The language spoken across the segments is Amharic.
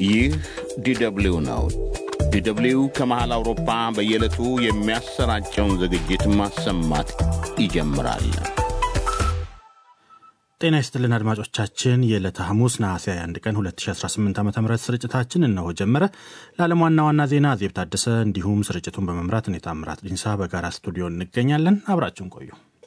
ይህ ዲደብሊው ነው። ዲደብሊው ከመሃል አውሮፓ በየዕለቱ የሚያሰራጨውን ዝግጅት ማሰማት ይጀምራል። ጤና ይስጥልን አድማጮቻችን፣ የዕለተ ሐሙስ ነሐሴ 21 ቀን 2018 ዓ ም ስርጭታችን እነሆ ጀመረ። ለዓለም ዋና ዋና ዜና ዜብ ታደሰ እንዲሁም ስርጭቱን በመምራት እኔ ታምራት ዲንሳ በጋራ ስቱዲዮ እንገኛለን። አብራችሁን ቆዩ።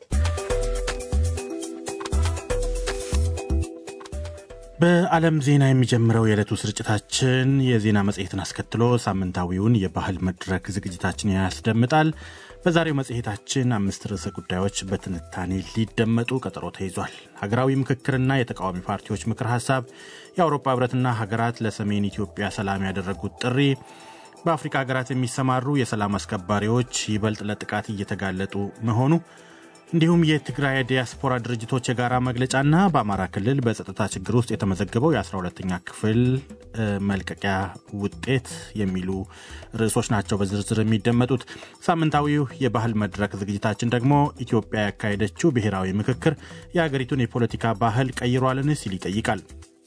በዓለም ዜና የሚጀምረው የዕለቱ ስርጭታችን የዜና መጽሔትን አስከትሎ ሳምንታዊውን የባህል መድረክ ዝግጅታችን ያስደምጣል። በዛሬው መጽሔታችን አምስት ርዕሰ ጉዳዮች በትንታኔ ሊደመጡ ቀጠሮ ተይዟል። ሀገራዊ ምክክርና የተቃዋሚ ፓርቲዎች ምክር ሀሳብ፣ የአውሮፓ ህብረትና ሀገራት ለሰሜን ኢትዮጵያ ሰላም ያደረጉት ጥሪ፣ በአፍሪካ ሀገራት የሚሰማሩ የሰላም አስከባሪዎች ይበልጥ ለጥቃት እየተጋለጡ መሆኑ እንዲሁም የትግራይ ዲያስፖራ ድርጅቶች የጋራ መግለጫና በአማራ ክልል በጸጥታ ችግር ውስጥ የተመዘገበው የ12ተኛ ክፍል መልቀቂያ ውጤት የሚሉ ርዕሶች ናቸው በዝርዝር የሚደመጡት። ሳምንታዊው የባህል መድረክ ዝግጅታችን ደግሞ ኢትዮጵያ ያካሄደችው ብሔራዊ ምክክር የሀገሪቱን የፖለቲካ ባህል ቀይሯልን ሲል ይጠይቃል።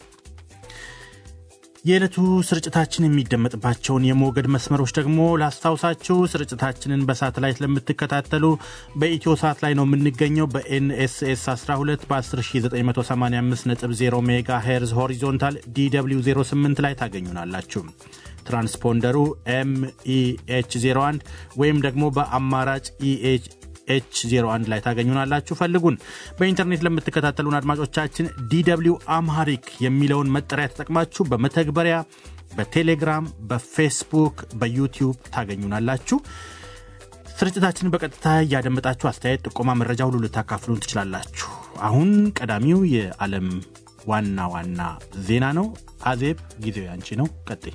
የዕለቱ ስርጭታችን የሚደመጥባቸውን የሞገድ መስመሮች ደግሞ ላስታውሳችሁ። ስርጭታችንን በሳተላይት ለምትከታተሉ በኢትዮ ሳት ላይ ነው የምንገኘው። በኤንኤስኤስ 12 በ10985.0 ሜጋ ሄርዝ ሆሪዞንታል ዲw 08 ላይ ታገኙናላችሁ። ትራንስፖንደሩ ኤምኢኤች 01 ወይም ደግሞ በአማራጭ ኢኤች ኤች 01 ላይ ታገኙናላችሁ። ፈልጉን። በኢንተርኔት ለምትከታተሉን አድማጮቻችን ዲw አምሃሪክ የሚለውን መጠሪያ ተጠቅማችሁ በመተግበሪያ በቴሌግራም፣ በፌስቡክ፣ በዩቲዩብ ታገኙናላችሁ። ስርጭታችንን በቀጥታ እያደመጣችሁ አስተያየት፣ ጥቆማ፣ መረጃ ሁሉ ልታካፍሉን ትችላላችሁ። አሁን ቀዳሚው የዓለም ዋና ዋና ዜና ነው። አዜብ ጊዜው ያንቺ ነው። ቀጥይ።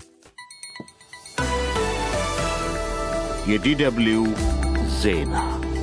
የዲደብሊው ዜና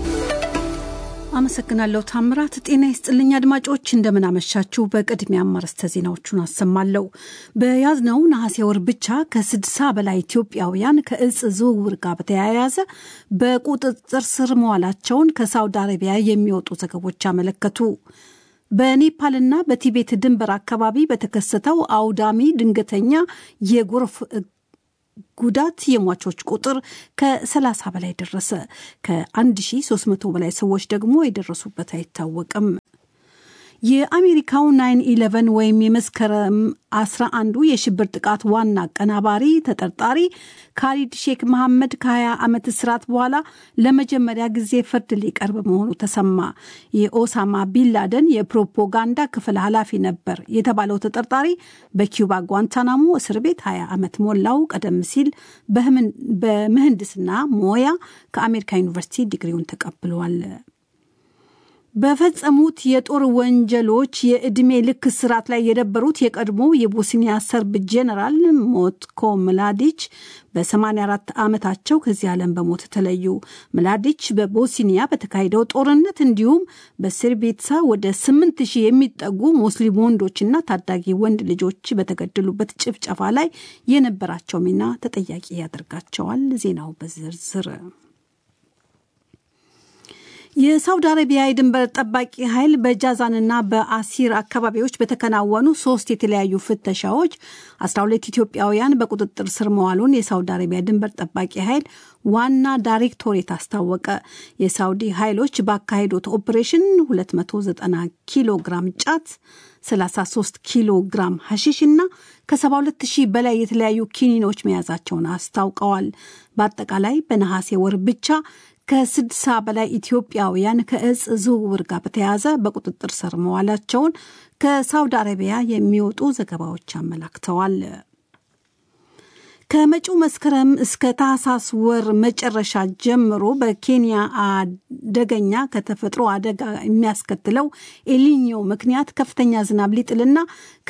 አመሰግናለሁ ታምራት። ጤና ይስጥልኝ አድማጮች፣ እንደምናመሻችሁ። በቅድሚያ አርዕስተ ዜናዎቹን አሰማለሁ። በያዝነው ነሐሴ ወር ብቻ ከስድሳ በላይ ኢትዮጵያውያን ከእጽ ዝውውር ጋር በተያያዘ በቁጥጥር ስር መዋላቸውን ከሳውዲ አረቢያ የሚወጡ ዘገቦች አመለከቱ። በኔፓልና በቲቤት ድንበር አካባቢ በተከሰተው አውዳሚ ድንገተኛ የጎርፍ ጉዳት የሟቾች ቁጥር ከ30 በላይ ደረሰ። ከ1300 በላይ ሰዎች ደግሞ የደረሱበት አይታወቅም። የአሜሪካው ናይን ኢለቨን ወይም የመስከረም 11ዱ የሽብር ጥቃት ዋና አቀናባሪ ተጠርጣሪ ካሊድ ሼክ መሐመድ ከ20 ዓመት እስራት በኋላ ለመጀመሪያ ጊዜ ፍርድ ሊቀርብ መሆኑ ተሰማ። የኦሳማ ቢንላደን የፕሮፓጋንዳ ክፍል ኃላፊ ነበር የተባለው ተጠርጣሪ በኪዩባ ጓንታናሞ እስር ቤት 20 ዓመት ሞላው። ቀደም ሲል በምህንድስና ሞያ ከአሜሪካ ዩኒቨርሲቲ ዲግሪውን ተቀብሏል። በፈጸሙት የጦር ወንጀሎች የዕድሜ ልክ እስራት ላይ የነበሩት የቀድሞ የቦስኒያ ሰርብ ጄኔራል ሞትኮ ምላዲች በ84 ዓመታቸው ከዚህ ዓለም በሞት ተለዩ። ምላዲች በቦስኒያ በተካሄደው ጦርነት እንዲሁም በስርቤትሳ ወደ 8 ሺህ የሚጠጉ ሙስሊም ወንዶችና ታዳጊ ወንድ ልጆች በተገደሉበት ጭፍጨፋ ላይ የነበራቸው ሚና ተጠያቂ ያደርጋቸዋል። ዜናው በዝርዝር የሳውዲ አረቢያ የድንበር ጠባቂ ኃይል በጃዛንና በአሲር አካባቢዎች በተከናወኑ ሶስት የተለያዩ ፍተሻዎች 12 ኢትዮጵያውያን በቁጥጥር ስር መዋሉን የሳውዲ አረቢያ ድንበር ጠባቂ ኃይል ዋና ዳይሬክቶሬት አስታወቀ። የሳውዲ ኃይሎች ባካሄዱት ኦፕሬሽን 290 ኪሎ ግራም ጫት 33 ኪሎ ግራም ሐሺሽ እና ከ72 ሺህ በላይ የተለያዩ ኪኒኖች መያዛቸውን አስታውቀዋል። በአጠቃላይ በነሐሴ ወር ብቻ ከስድሳ በላይ ኢትዮጵያውያን ከእጽ ዝውውር ጋር በተያያዘ በቁጥጥር ስር መዋላቸውን ከሳውዲ አረቢያ የሚወጡ ዘገባዎች አመላክተዋል። ከመጪው መስከረም እስከ ታህሳስ ወር መጨረሻ ጀምሮ በኬንያ አደገኛ ከተፈጥሮ አደጋ የሚያስከትለው ኤሊኒዮ ምክንያት ከፍተኛ ዝናብ ሊጥልና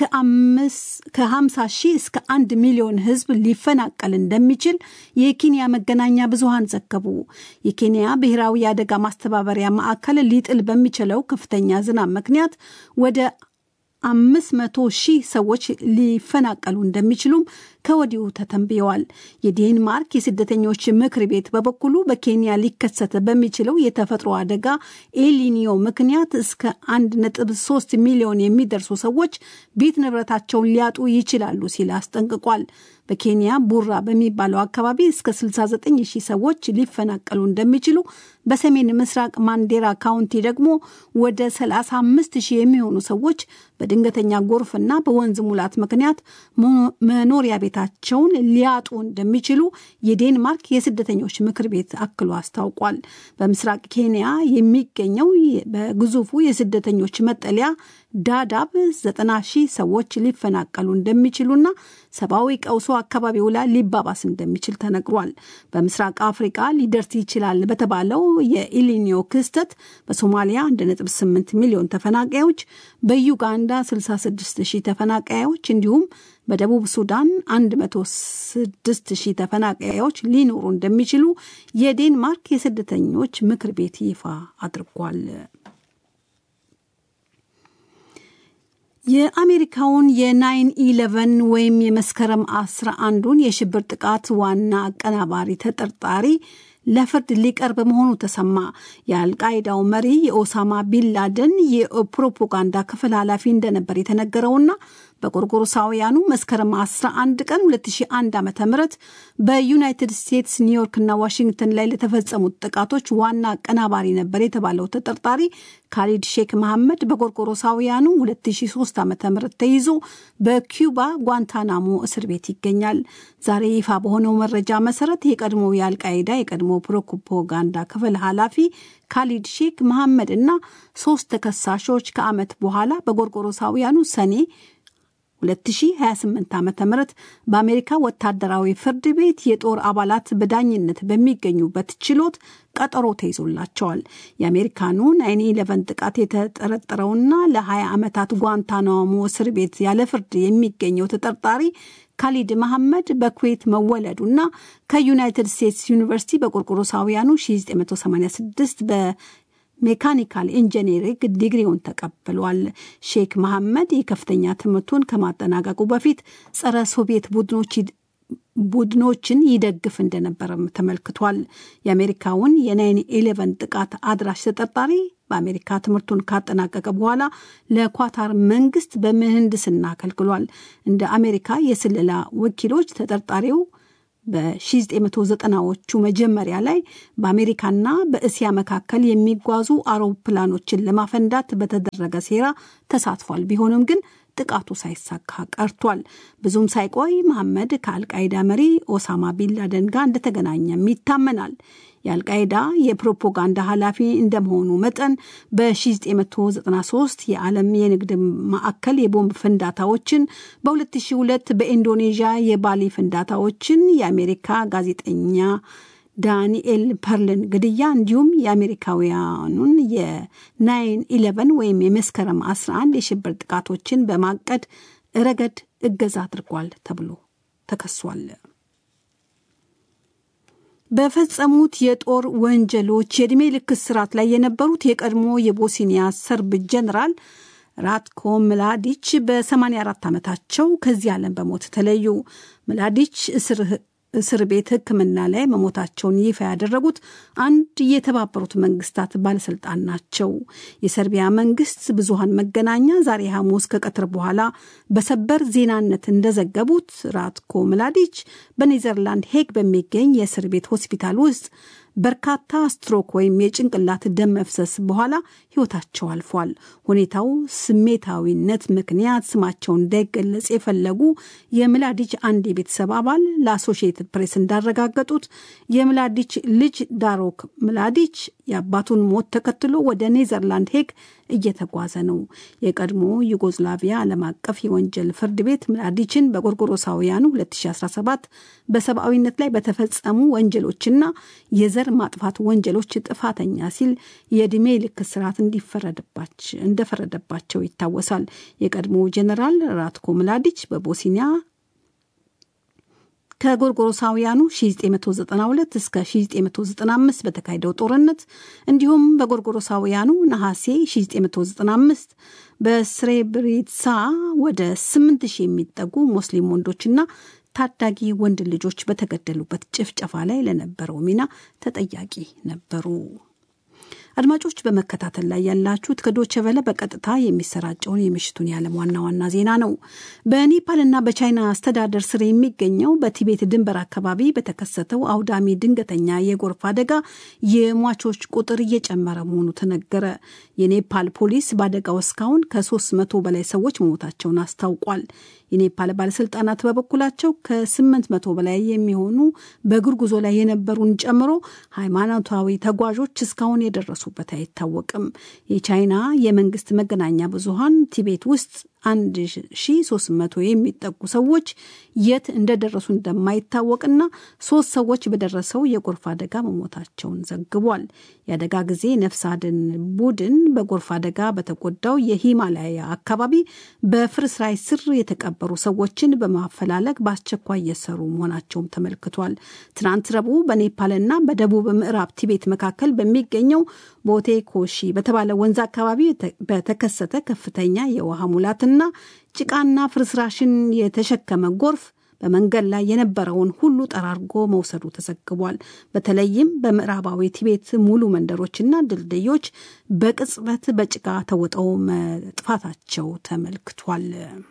ከ50 ሺህ እስከ አንድ ሚሊዮን ሕዝብ ሊፈናቀል እንደሚችል የኬንያ መገናኛ ብዙሃን ዘገቡ። የኬንያ ብሔራዊ የአደጋ ማስተባበሪያ ማዕከል ሊጥል በሚችለው ከፍተኛ ዝናብ ምክንያት ወደ አምስት መቶ ሺህ ሰዎች ሊፈናቀሉ እንደሚችሉም ከወዲሁ ተተንብየዋል። የዴንማርክ የስደተኞች ምክር ቤት በበኩሉ በኬንያ ሊከሰት በሚችለው የተፈጥሮ አደጋ ኤሊኒዮ ምክንያት እስከ 1.3 ሚሊዮን የሚደርሱ ሰዎች ቤት ንብረታቸውን ሊያጡ ይችላሉ ሲል አስጠንቅቋል። በኬንያ ቡራ በሚባለው አካባቢ እስከ 69 ሺህ ሰዎች ሊፈናቀሉ እንደሚችሉ፣ በሰሜን ምስራቅ ማንዴራ ካውንቲ ደግሞ ወደ 35 ሺህ የሚሆኑ ሰዎች በድንገተኛ ጎርፍና በወንዝ ሙላት ምክንያት መኖሪያ ቤታቸውን ሊያጡ እንደሚችሉ የዴንማርክ የስደተኞች ምክር ቤት አክሎ አስታውቋል። በምስራቅ ኬንያ የሚገኘው በግዙፉ የስደተኞች መጠለያ ዳዳብ ዘጠና ሺህ ሰዎች ሊፈናቀሉ እንደሚችሉና ሰብአዊ ቀውሶ አካባቢው ላይ ሊባባስ እንደሚችል ተነግሯል። በምስራቅ አፍሪቃ ሊደርስ ይችላል በተባለው የኢሊኒዮ ክስተት በሶማሊያ 1.8 ሚሊዮን ተፈናቃዮች፣ በዩጋንዳ 66 ሺህ ተፈናቃዮች እንዲሁም በደቡብ ሱዳን 106 ሺህ ተፈናቃዮች ሊኖሩ እንደሚችሉ የዴንማርክ የስደተኞች ምክር ቤት ይፋ አድርጓል። የአሜሪካውን የናይን ኢለቨን ወይም የመስከረም አስራ አንዱን የሽብር ጥቃት ዋና አቀናባሪ ተጠርጣሪ ለፍርድ ሊቀርብ መሆኑ ተሰማ። የአልቃይዳው መሪ የኦሳማ ቢንላደን የፕሮፓጋንዳ ክፍል ኃላፊ እንደነበር የተነገረውና በጎርጎሮሳውያኑ መስከረም 11 ቀን 2001 ዓ ም በዩናይትድ ስቴትስ ኒውዮርክና ዋሽንግተን ላይ ለተፈጸሙት ጥቃቶች ዋና አቀናባሪ ነበር የተባለው ተጠርጣሪ ካሊድ ሼክ መሐመድ በጎርጎሮሳውያኑ 2003 ዓ ም ተይዞ በኪዩባ ጓንታናሞ እስር ቤት ይገኛል። ዛሬ ይፋ በሆነው መረጃ መሰረት የቀድሞ የአልቃይዳ የቀድሞ ፕሮፓጋንዳ ክፍል ኃላፊ ካሊድ ሼክ መሐመድ እና ሶስት ተከሳሾች ከዓመት በኋላ በጎርጎሮሳውያኑ ሰኔ 2028 ዓ ም በአሜሪካ ወታደራዊ ፍርድ ቤት የጦር አባላት በዳኝነት በሚገኙበት ችሎት ቀጠሮ ተይዞላቸዋል። የአሜሪካኑ ናይን ኢለቨን ጥቃት የተጠረጠረውና ለ20 ዓመታት ጓንታናሞ እስር ቤት ያለ ፍርድ የሚገኘው ተጠርጣሪ ካሊድ መሐመድ በኩዌት መወለዱና ከዩናይትድ ስቴትስ ዩኒቨርሲቲ በቆርቆሮሳውያኑ 1986 በ ሜካኒካል ኢንጂነሪንግ ዲግሪውን ተቀብሏል። ሼክ መሐመድ የከፍተኛ ትምህርቱን ከማጠናቀቁ በፊት ጸረ ሶቪየት ቡድኖች ቡድኖችን ይደግፍ እንደነበረም ተመልክቷል። የአሜሪካውን የናይን ኢሌቨን ጥቃት አድራሽ ተጠርጣሪ በአሜሪካ ትምህርቱን ካጠናቀቀ በኋላ ለኳታር መንግስት በምህንድስና አገልግሏል። እንደ አሜሪካ የስለላ ወኪሎች ተጠርጣሪው በ1990ዎቹ መጀመሪያ ላይ በአሜሪካና በእስያ መካከል የሚጓዙ አውሮፕላኖችን ለማፈንዳት በተደረገ ሴራ ተሳትፏል። ቢሆንም ግን ጥቃቱ ሳይሳካ ቀርቷል። ብዙም ሳይቆይ መሐመድ ከአልቃይዳ መሪ ኦሳማ ቢንላደን ጋር እንደተገናኘም ይታመናል። የአልቃይዳ የፕሮፓጋንዳ ኃላፊ እንደመሆኑ መጠን በ1993 የዓለም የንግድ ማዕከል የቦምብ ፍንዳታዎችን፣ በ2002 በኢንዶኔዥያ የባሊ ፍንዳታዎችን፣ የአሜሪካ ጋዜጠኛ ዳንኤል ፐርልን ግድያ እንዲሁም የአሜሪካውያኑን የናይን ኢለቨን ወይም የመስከረም 11 የሽብር ጥቃቶችን በማቀድ ረገድ እገዛ አድርጓል ተብሎ ተከሷል። በፈጸሙት የጦር ወንጀሎች የዕድሜ ልክ እስራት ላይ የነበሩት የቀድሞ የቦስኒያ ሰርብ ጀኔራል ራትኮ ምላዲች በ84 ዓመታቸው ከዚህ ዓለም በሞት ተለዩ። ምላዲች እስር ቤት ሕክምና ላይ መሞታቸውን ይፋ ያደረጉት አንድ የተባበሩት መንግስታት ባለስልጣን ናቸው። የሰርቢያ መንግስት ብዙሃን መገናኛ ዛሬ ሐሙስ ከቀትር በኋላ በሰበር ዜናነት እንደዘገቡት ራትኮ ምላዲች በኔዘርላንድ ሄግ በሚገኝ የእስር ቤት ሆስፒታል ውስጥ በርካታ ስትሮክ ወይም የጭንቅላት ደም መፍሰስ በኋላ ህይወታቸው አልፏል። ሁኔታው ስሜታዊነት ምክንያት ስማቸው እንዳይገለጽ የፈለጉ የምላዲች አንድ የቤተሰብ አባል ለአሶሺየትድ ፕሬስ እንዳረጋገጡት የምላዲች ልጅ ዳሮክ ምላዲች የአባቱን ሞት ተከትሎ ወደ ኔዘርላንድ ሄግ እየተጓዘ ነው። የቀድሞ ዩጎዝላቪያ ዓለም አቀፍ የወንጀል ፍርድ ቤት ምላዲችን በጎርጎሮሳውያኑ 2017 በሰብአዊነት ላይ በተፈጸሙ ወንጀሎችና የዘር ማጥፋት ወንጀሎች ጥፋተኛ ሲል የዕድሜ ልክ እስራት እንደፈረደባቸው ይታወሳል። የቀድሞ ጀኔራል ራትኮ ምላዲች በቦስኒያ ከጎርጎሮሳውያኑ 1992 እስከ 1995 በተካሄደው ጦርነት እንዲሁም በጎርጎሮሳውያኑ ነሐሴ 1995 በስሬብሪትሳ ወደ 8000 የሚጠጉ ሙስሊም ወንዶችና ታዳጊ ወንድ ልጆች በተገደሉበት ጭፍጨፋ ላይ ለነበረው ሚና ተጠያቂ ነበሩ። አድማጮች በመከታተል ላይ ያላችሁት ከዶቼ ቬለ በቀጥታ የሚሰራጨውን የምሽቱን የዓለም ዋና ዋና ዜና ነው። በኔፓልና በቻይና አስተዳደር ስር የሚገኘው በቲቤት ድንበር አካባቢ በተከሰተው አውዳሚ ድንገተኛ የጎርፍ አደጋ የሟቾች ቁጥር እየጨመረ መሆኑ ተነገረ። የኔፓል ፖሊስ በአደጋው እስካሁን ከሶስት መቶ በላይ ሰዎች መሞታቸውን አስታውቋል። የኔፓል ባለስልጣናት በበኩላቸው ከስምንት መቶ በላይ የሚሆኑ በእግር ጉዞ ላይ የነበሩን ጨምሮ ሃይማኖታዊ ተጓዦች እስካሁን የደረሱበት አይታወቅም። የቻይና የመንግስት መገናኛ ብዙሃን ቲቤት ውስጥ 1300 የሚጠጉ ሰዎች የት እንደደረሱ እንደማይታወቅና ሶስት ሰዎች በደረሰው የጎርፍ አደጋ መሞታቸውን ዘግቧል። የአደጋ ጊዜ ነፍስ አድን ቡድን በጎርፍ አደጋ በተጎዳው የሂማላያ አካባቢ በፍርስራይ ስር የተቀበሩ ሰዎችን በማፈላለግ በአስቸኳይ እየሰሩ መሆናቸውም ተመልክቷል። ትናንት ረቡዕ በኔፓልና በደቡብ ምዕራብ ቲቤት መካከል በሚገኘው ቦቴ ኮሺ በተባለ ወንዝ አካባቢ በተከሰተ ከፍተኛ የውሃ ሙላትና ጭቃና ፍርስራሽን የተሸከመ ጎርፍ በመንገድ ላይ የነበረውን ሁሉ ጠራርጎ መውሰዱ ተዘግቧል። በተለይም በምዕራባዊ ቲቤት ሙሉ መንደሮችና ድልድዮች በቅጽበት በጭቃ ተውጠው መጥፋታቸው ተመልክቷል።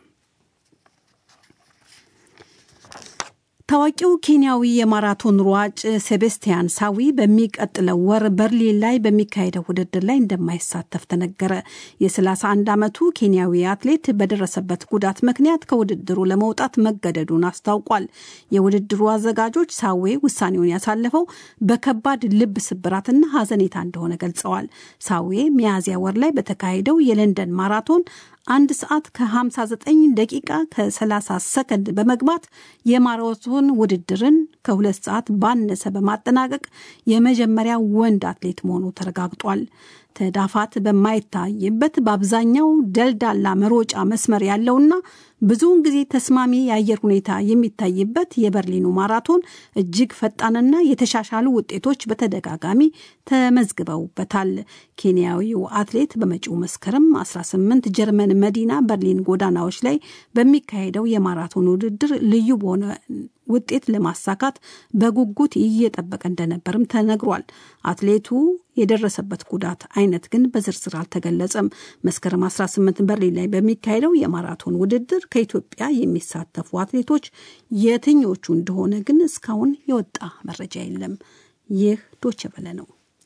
ታዋቂው ኬንያዊ የማራቶን ሯጭ ሴቤስቲያን ሳዊ በሚቀጥለው ወር በርሊን ላይ በሚካሄደው ውድድር ላይ እንደማይሳተፍ ተነገረ። የ31 ዓመቱ ኬንያዊ አትሌት በደረሰበት ጉዳት ምክንያት ከውድድሩ ለመውጣት መገደዱን አስታውቋል። የውድድሩ አዘጋጆች ሳዌ ውሳኔውን ያሳለፈው በከባድ ልብ ስብራትና ሐዘኔታ እንደሆነ ገልጸዋል። ሳዌ ሚያዝያ ወር ላይ በተካሄደው የለንደን ማራቶን አንድ ሰዓት ከ59 ደቂቃ ከ30 ሰከንድ በመግባት የማራቶን ውድድርን ከሁለት ሰዓት ባነሰ በማጠናቀቅ የመጀመሪያ ወንድ አትሌት መሆኑ ተረጋግጧል። ተዳፋት በማይታይበት በአብዛኛው ደልዳላ መሮጫ መስመር ያለውና ብዙውን ጊዜ ተስማሚ የአየር ሁኔታ የሚታይበት የበርሊኑ ማራቶን እጅግ ፈጣንና የተሻሻሉ ውጤቶች በተደጋጋሚ ተመዝግበውበታል። ኬንያዊው አትሌት በመጪው መስከረም 18 ጀርመን መዲና በርሊን ጎዳናዎች ላይ በሚካሄደው የማራቶን ውድድር ልዩ በሆነ ውጤት ለማሳካት በጉጉት እየጠበቀ እንደነበርም ተነግሯል። አትሌቱ የደረሰበት ጉዳት አይነት ግን በዝርዝር አልተገለጸም። መስከረም 18 በርሊን ላይ በሚካሄደው የማራቶን ውድድር ከኢትዮጵያ የሚሳተፉ አትሌቶች የትኞቹ እንደሆነ ግን እስካሁን የወጣ መረጃ የለም። ይህ ዶቼ ቬለ ነው።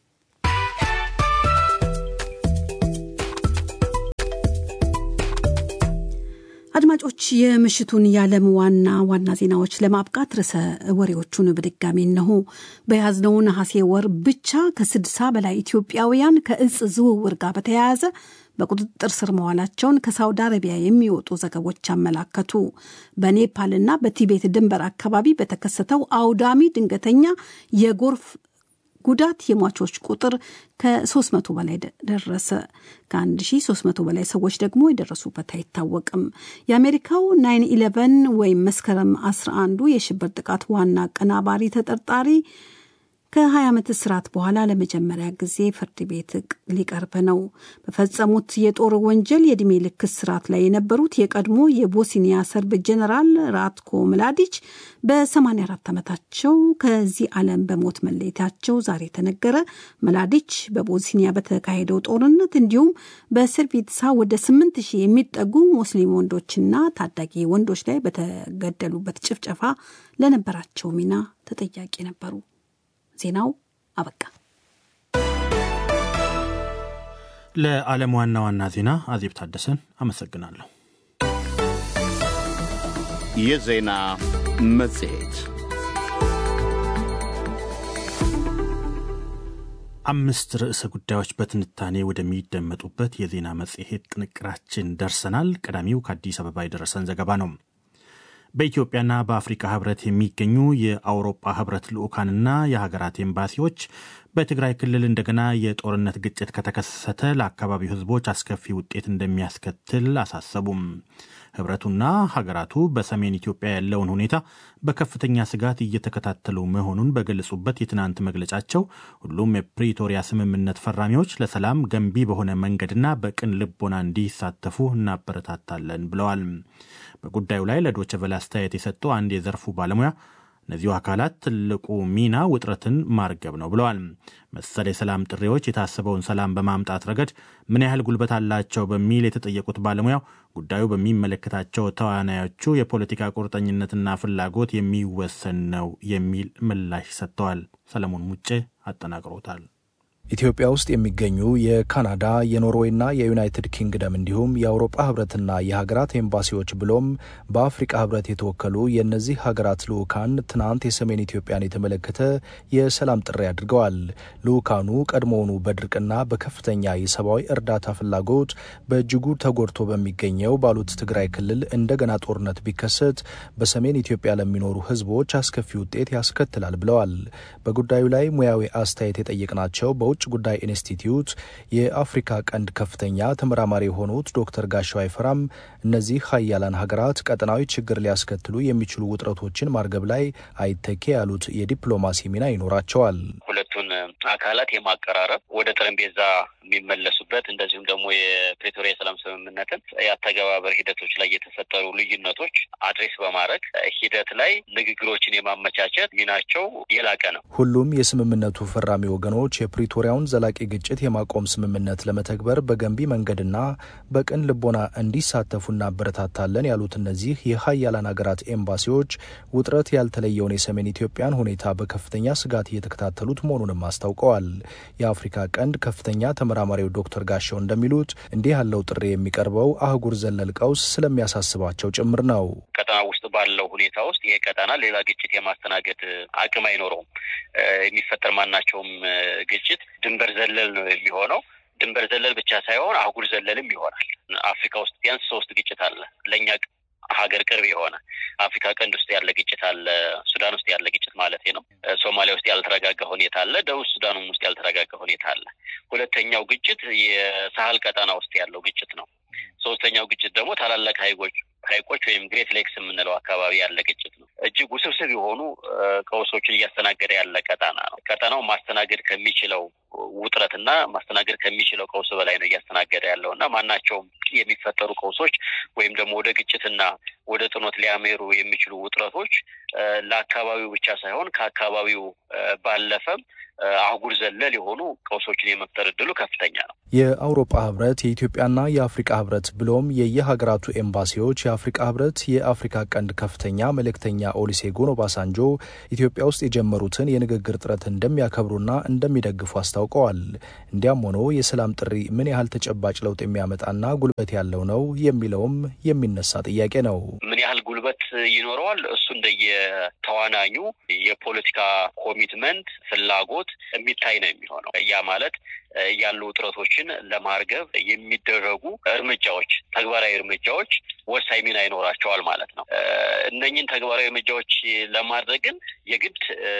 አድማጮች የምሽቱን የዓለም ዋና ዋና ዜናዎች ለማብቃት ርዕሰ ወሬዎቹን በድጋሚ እነሆ። በያዝነው ነሐሴ ወር ብቻ ከስድሳ በላይ ኢትዮጵያውያን ከእጽ ዝውውር ጋር በተያያዘ በቁጥጥር ስር መዋላቸውን ከሳውዲ አረቢያ የሚወጡ ዘገቦች አመላከቱ። በኔፓልና በቲቤት ድንበር አካባቢ በተከሰተው አውዳሚ ድንገተኛ የጎርፍ ጉዳት የሟቾች ቁጥር ከ300 በላይ ደረሰ። ከ1300 በላይ ሰዎች ደግሞ የደረሱበት አይታወቅም። የአሜሪካው ናይን ኢለቨን ወይም መስከረም 11ዱ የሽብር ጥቃት ዋና አቀናባሪ ተጠርጣሪ ከ20 ዓመት እስራት በኋላ ለመጀመሪያ ጊዜ ፍርድ ቤት ሊቀርብ ነው። በፈጸሙት የጦር ወንጀል የዕድሜ ልክ እስራት ላይ የነበሩት የቀድሞ የቦስኒያ ሰርብ ጀኔራል ራትኮ ምላዲች በ84 ዓመታቸው ከዚህ ዓለም በሞት መለየታቸው ዛሬ ተነገረ። ምላዲች በቦስኒያ በተካሄደው ጦርነት እንዲሁም በስርቢትሳ ወደ 8000 የሚጠጉ ሙስሊም ወንዶችና ታዳጊ ወንዶች ላይ በተገደሉበት ጭፍጨፋ ለነበራቸው ሚና ተጠያቂ ነበሩ። ዜናው አበቃ። ለዓለም ዋና ዋና ዜና አዜብ ታደሰን አመሰግናለሁ። የዜና መጽሔት አምስት ርዕሰ ጉዳዮች በትንታኔ ወደሚደመጡበት የዜና መጽሔት ጥንቅራችን ደርሰናል። ቀዳሚው ከአዲስ አበባ የደረሰን ዘገባ ነው። በኢትዮጵያና በአፍሪካ ህብረት የሚገኙ የአውሮፓ ህብረት ልዑካንና የሀገራት ኤምባሲዎች በትግራይ ክልል እንደገና የጦርነት ግጭት ከተከሰተ ለአካባቢው ህዝቦች አስከፊ ውጤት እንደሚያስከትል አሳሰቡም። ህብረቱና ሀገራቱ በሰሜን ኢትዮጵያ ያለውን ሁኔታ በከፍተኛ ስጋት እየተከታተሉ መሆኑን በገለጹበት የትናንት መግለጫቸው ሁሉም የፕሪቶሪያ ስምምነት ፈራሚዎች ለሰላም ገንቢ በሆነ መንገድና በቅን ልቦና እንዲሳተፉ እናበረታታለን ብለዋል። በጉዳዩ ላይ ለዶይቼ ቬለ አስተያየት የሰጡ አንድ የዘርፉ ባለሙያ እነዚሁ አካላት ትልቁ ሚና ውጥረትን ማርገብ ነው ብለዋል። መሰል የሰላም ጥሪዎች የታሰበውን ሰላም በማምጣት ረገድ ምን ያህል ጉልበት አላቸው በሚል የተጠየቁት ባለሙያው ጉዳዩ በሚመለከታቸው ተዋናዮቹ የፖለቲካ ቁርጠኝነትና ፍላጎት የሚወሰን ነው የሚል ምላሽ ሰጥተዋል። ሰለሞን ሙጬ አጠናቅሮታል። ኢትዮጵያ ውስጥ የሚገኙ የካናዳ የኖርዌይና የዩናይትድ ኪንግደም እንዲሁም የአውሮፓ ህብረትና የሀገራት ኤምባሲዎች ብሎም በአፍሪቃ ህብረት የተወከሉ የእነዚህ ሀገራት ልዑካን ትናንት የሰሜን ኢትዮጵያን የተመለከተ የሰላም ጥሪ አድርገዋል። ልዑካኑ ቀድሞውኑ በድርቅና በከፍተኛ የሰብአዊ እርዳታ ፍላጎት በእጅጉ ተጎድቶ በሚገኘው ባሉት ትግራይ ክልል እንደገና ጦርነት ቢከሰት በሰሜን ኢትዮጵያ ለሚኖሩ ህዝቦች አስከፊ ውጤት ያስከትላል ብለዋል። በጉዳዩ ላይ ሙያዊ አስተያየት የጠየቅናቸው በውጭ ጉዳይ ኢንስቲትዩት የአፍሪካ ቀንድ ከፍተኛ ተመራማሪ የሆኑት ዶክተር ጋሻው አይፈራም እነዚህ ሀያላን ሀገራት ቀጠናዊ ችግር ሊያስከትሉ የሚችሉ ውጥረቶችን ማርገብ ላይ አይተኬ ያሉት የዲፕሎማሲ ሚና ይኖራቸዋል። ሁለቱን አካላት የማቀራረብ ወደ ጠረጴዛ የሚመለሱበት እንደዚሁም ደግሞ የፕሬቶሪያ የሰላም ስምምነትን የአተገባበር ሂደቶች ላይ የተፈጠሩ ልዩነቶች አድሬስ በማድረግ ሂደት ላይ ንግግሮችን የማመቻቸት ሚናቸው የላቀ ነው። ሁሉም የስምምነቱ ፈራሚ ወገኖች የፕሪቶሪያውን ዘላቂ ግጭት የማቆም ስምምነት ለመተግበር በገንቢ መንገድና በቅን ልቦና እንዲሳተፉ እናበረታታለን ያሉት እነዚህ የሀያላን ሀገራት ኤምባሲዎች ውጥረት ያልተለየውን የሰሜን ኢትዮጵያን ሁኔታ በከፍተኛ ስጋት እየተከታተሉት መሆኑንም አስታውቀዋል። የአፍሪካ ቀንድ ከፍተኛ ተመራማሪው ዶክተር ጋሻው እንደሚሉት እንዲህ ያለው ጥሪ የሚቀርበው አህጉር ዘለል ቀውስ ስለሚያሳስባቸው ጭምር ነው። ቀጠና ውስጥ ባለው ሁኔታ ውስጥ ይሄ ቀጠና ሌላ ግጭት የማስተናገድ አቅም አይኖረውም። የሚፈጠር ማናቸውም ግጭት ድንበር ዘለል ነው የሚሆነው። ድንበር ዘለል ብቻ ሳይሆን አህጉር ዘለልም ይሆናል። አፍሪካ ውስጥ ቢያንስ ሶስት ግጭት አለ ለእኛ ሀገር ቅርብ የሆነ አፍሪካ ቀንድ ውስጥ ያለ ግጭት አለ። ሱዳን ውስጥ ያለ ግጭት ማለት ነው። ሶማሊያ ውስጥ ያልተረጋጋ ሁኔታ አለ። ደቡብ ሱዳንም ውስጥ ያልተረጋጋ ሁኔታ አለ። ሁለተኛው ግጭት የሳህል ቀጠና ውስጥ ያለው ግጭት ነው። ሶስተኛው ግጭት ደግሞ ታላላቅ ሀይቆች ሀይቆች ወይም ግሬት ሌክስ የምንለው አካባቢ ያለ ግጭት ነው። እጅግ ውስብስብ የሆኑ ቀውሶችን እያስተናገደ ያለ ቀጠና ነው። ቀጠናው ማስተናገድ ከሚችለው ውጥረትና ማስተናገድ ከሚችለው ቀውስ በላይ ነው እያስተናገደ ያለው እና ማናቸውም የሚፈጠሩ ቀውሶች ወይም ደግሞ ወደ ግጭትና ወደ ጥኖት ሊያሜሩ የሚችሉ ውጥረቶች ለአካባቢው ብቻ ሳይሆን ከአካባቢው ባለፈም አህጉር ዘለል የሆኑ ቀውሶችን የመፍጠር እድሉ ከፍተኛ ነው። የአውሮፓ ህብረት፣ የኢትዮጵያና የአፍሪቃ ህብረት ብሎም የየሀገራቱ ኤምባሲዎች የአፍሪቃ ህብረት የአፍሪካ ቀንድ ከፍተኛ መልእክተኛ ኦሉሴጉን ኦባሳንጆ ኢትዮጵያ ውስጥ የጀመሩትን የንግግር ጥረት እንደሚያከብሩና እንደሚደግፉ አስታውቀዋል። እንዲያም ሆኖ የሰላም ጥሪ ምን ያህል ተጨባጭ ለውጥ የሚያመጣና ጉልበት ያለው ነው የሚለውም የሚነሳ ጥያቄ ነው። ምን ያህል ጉልበት ይኖረዋል? እሱ እንደየተዋናኙ የፖለቲካ ኮሚትመንት ፍላጎት የሚታይ ነው የሚሆነው። ያ ማለት ያሉ ውጥረቶችን ለማርገብ የሚደረጉ እርምጃዎች፣ ተግባራዊ እርምጃዎች ወሳኝ ሚና ይኖራቸዋል ማለት ነው። እነኝን ተግባራዊ እርምጃዎች ለማድረግ ግን የግድ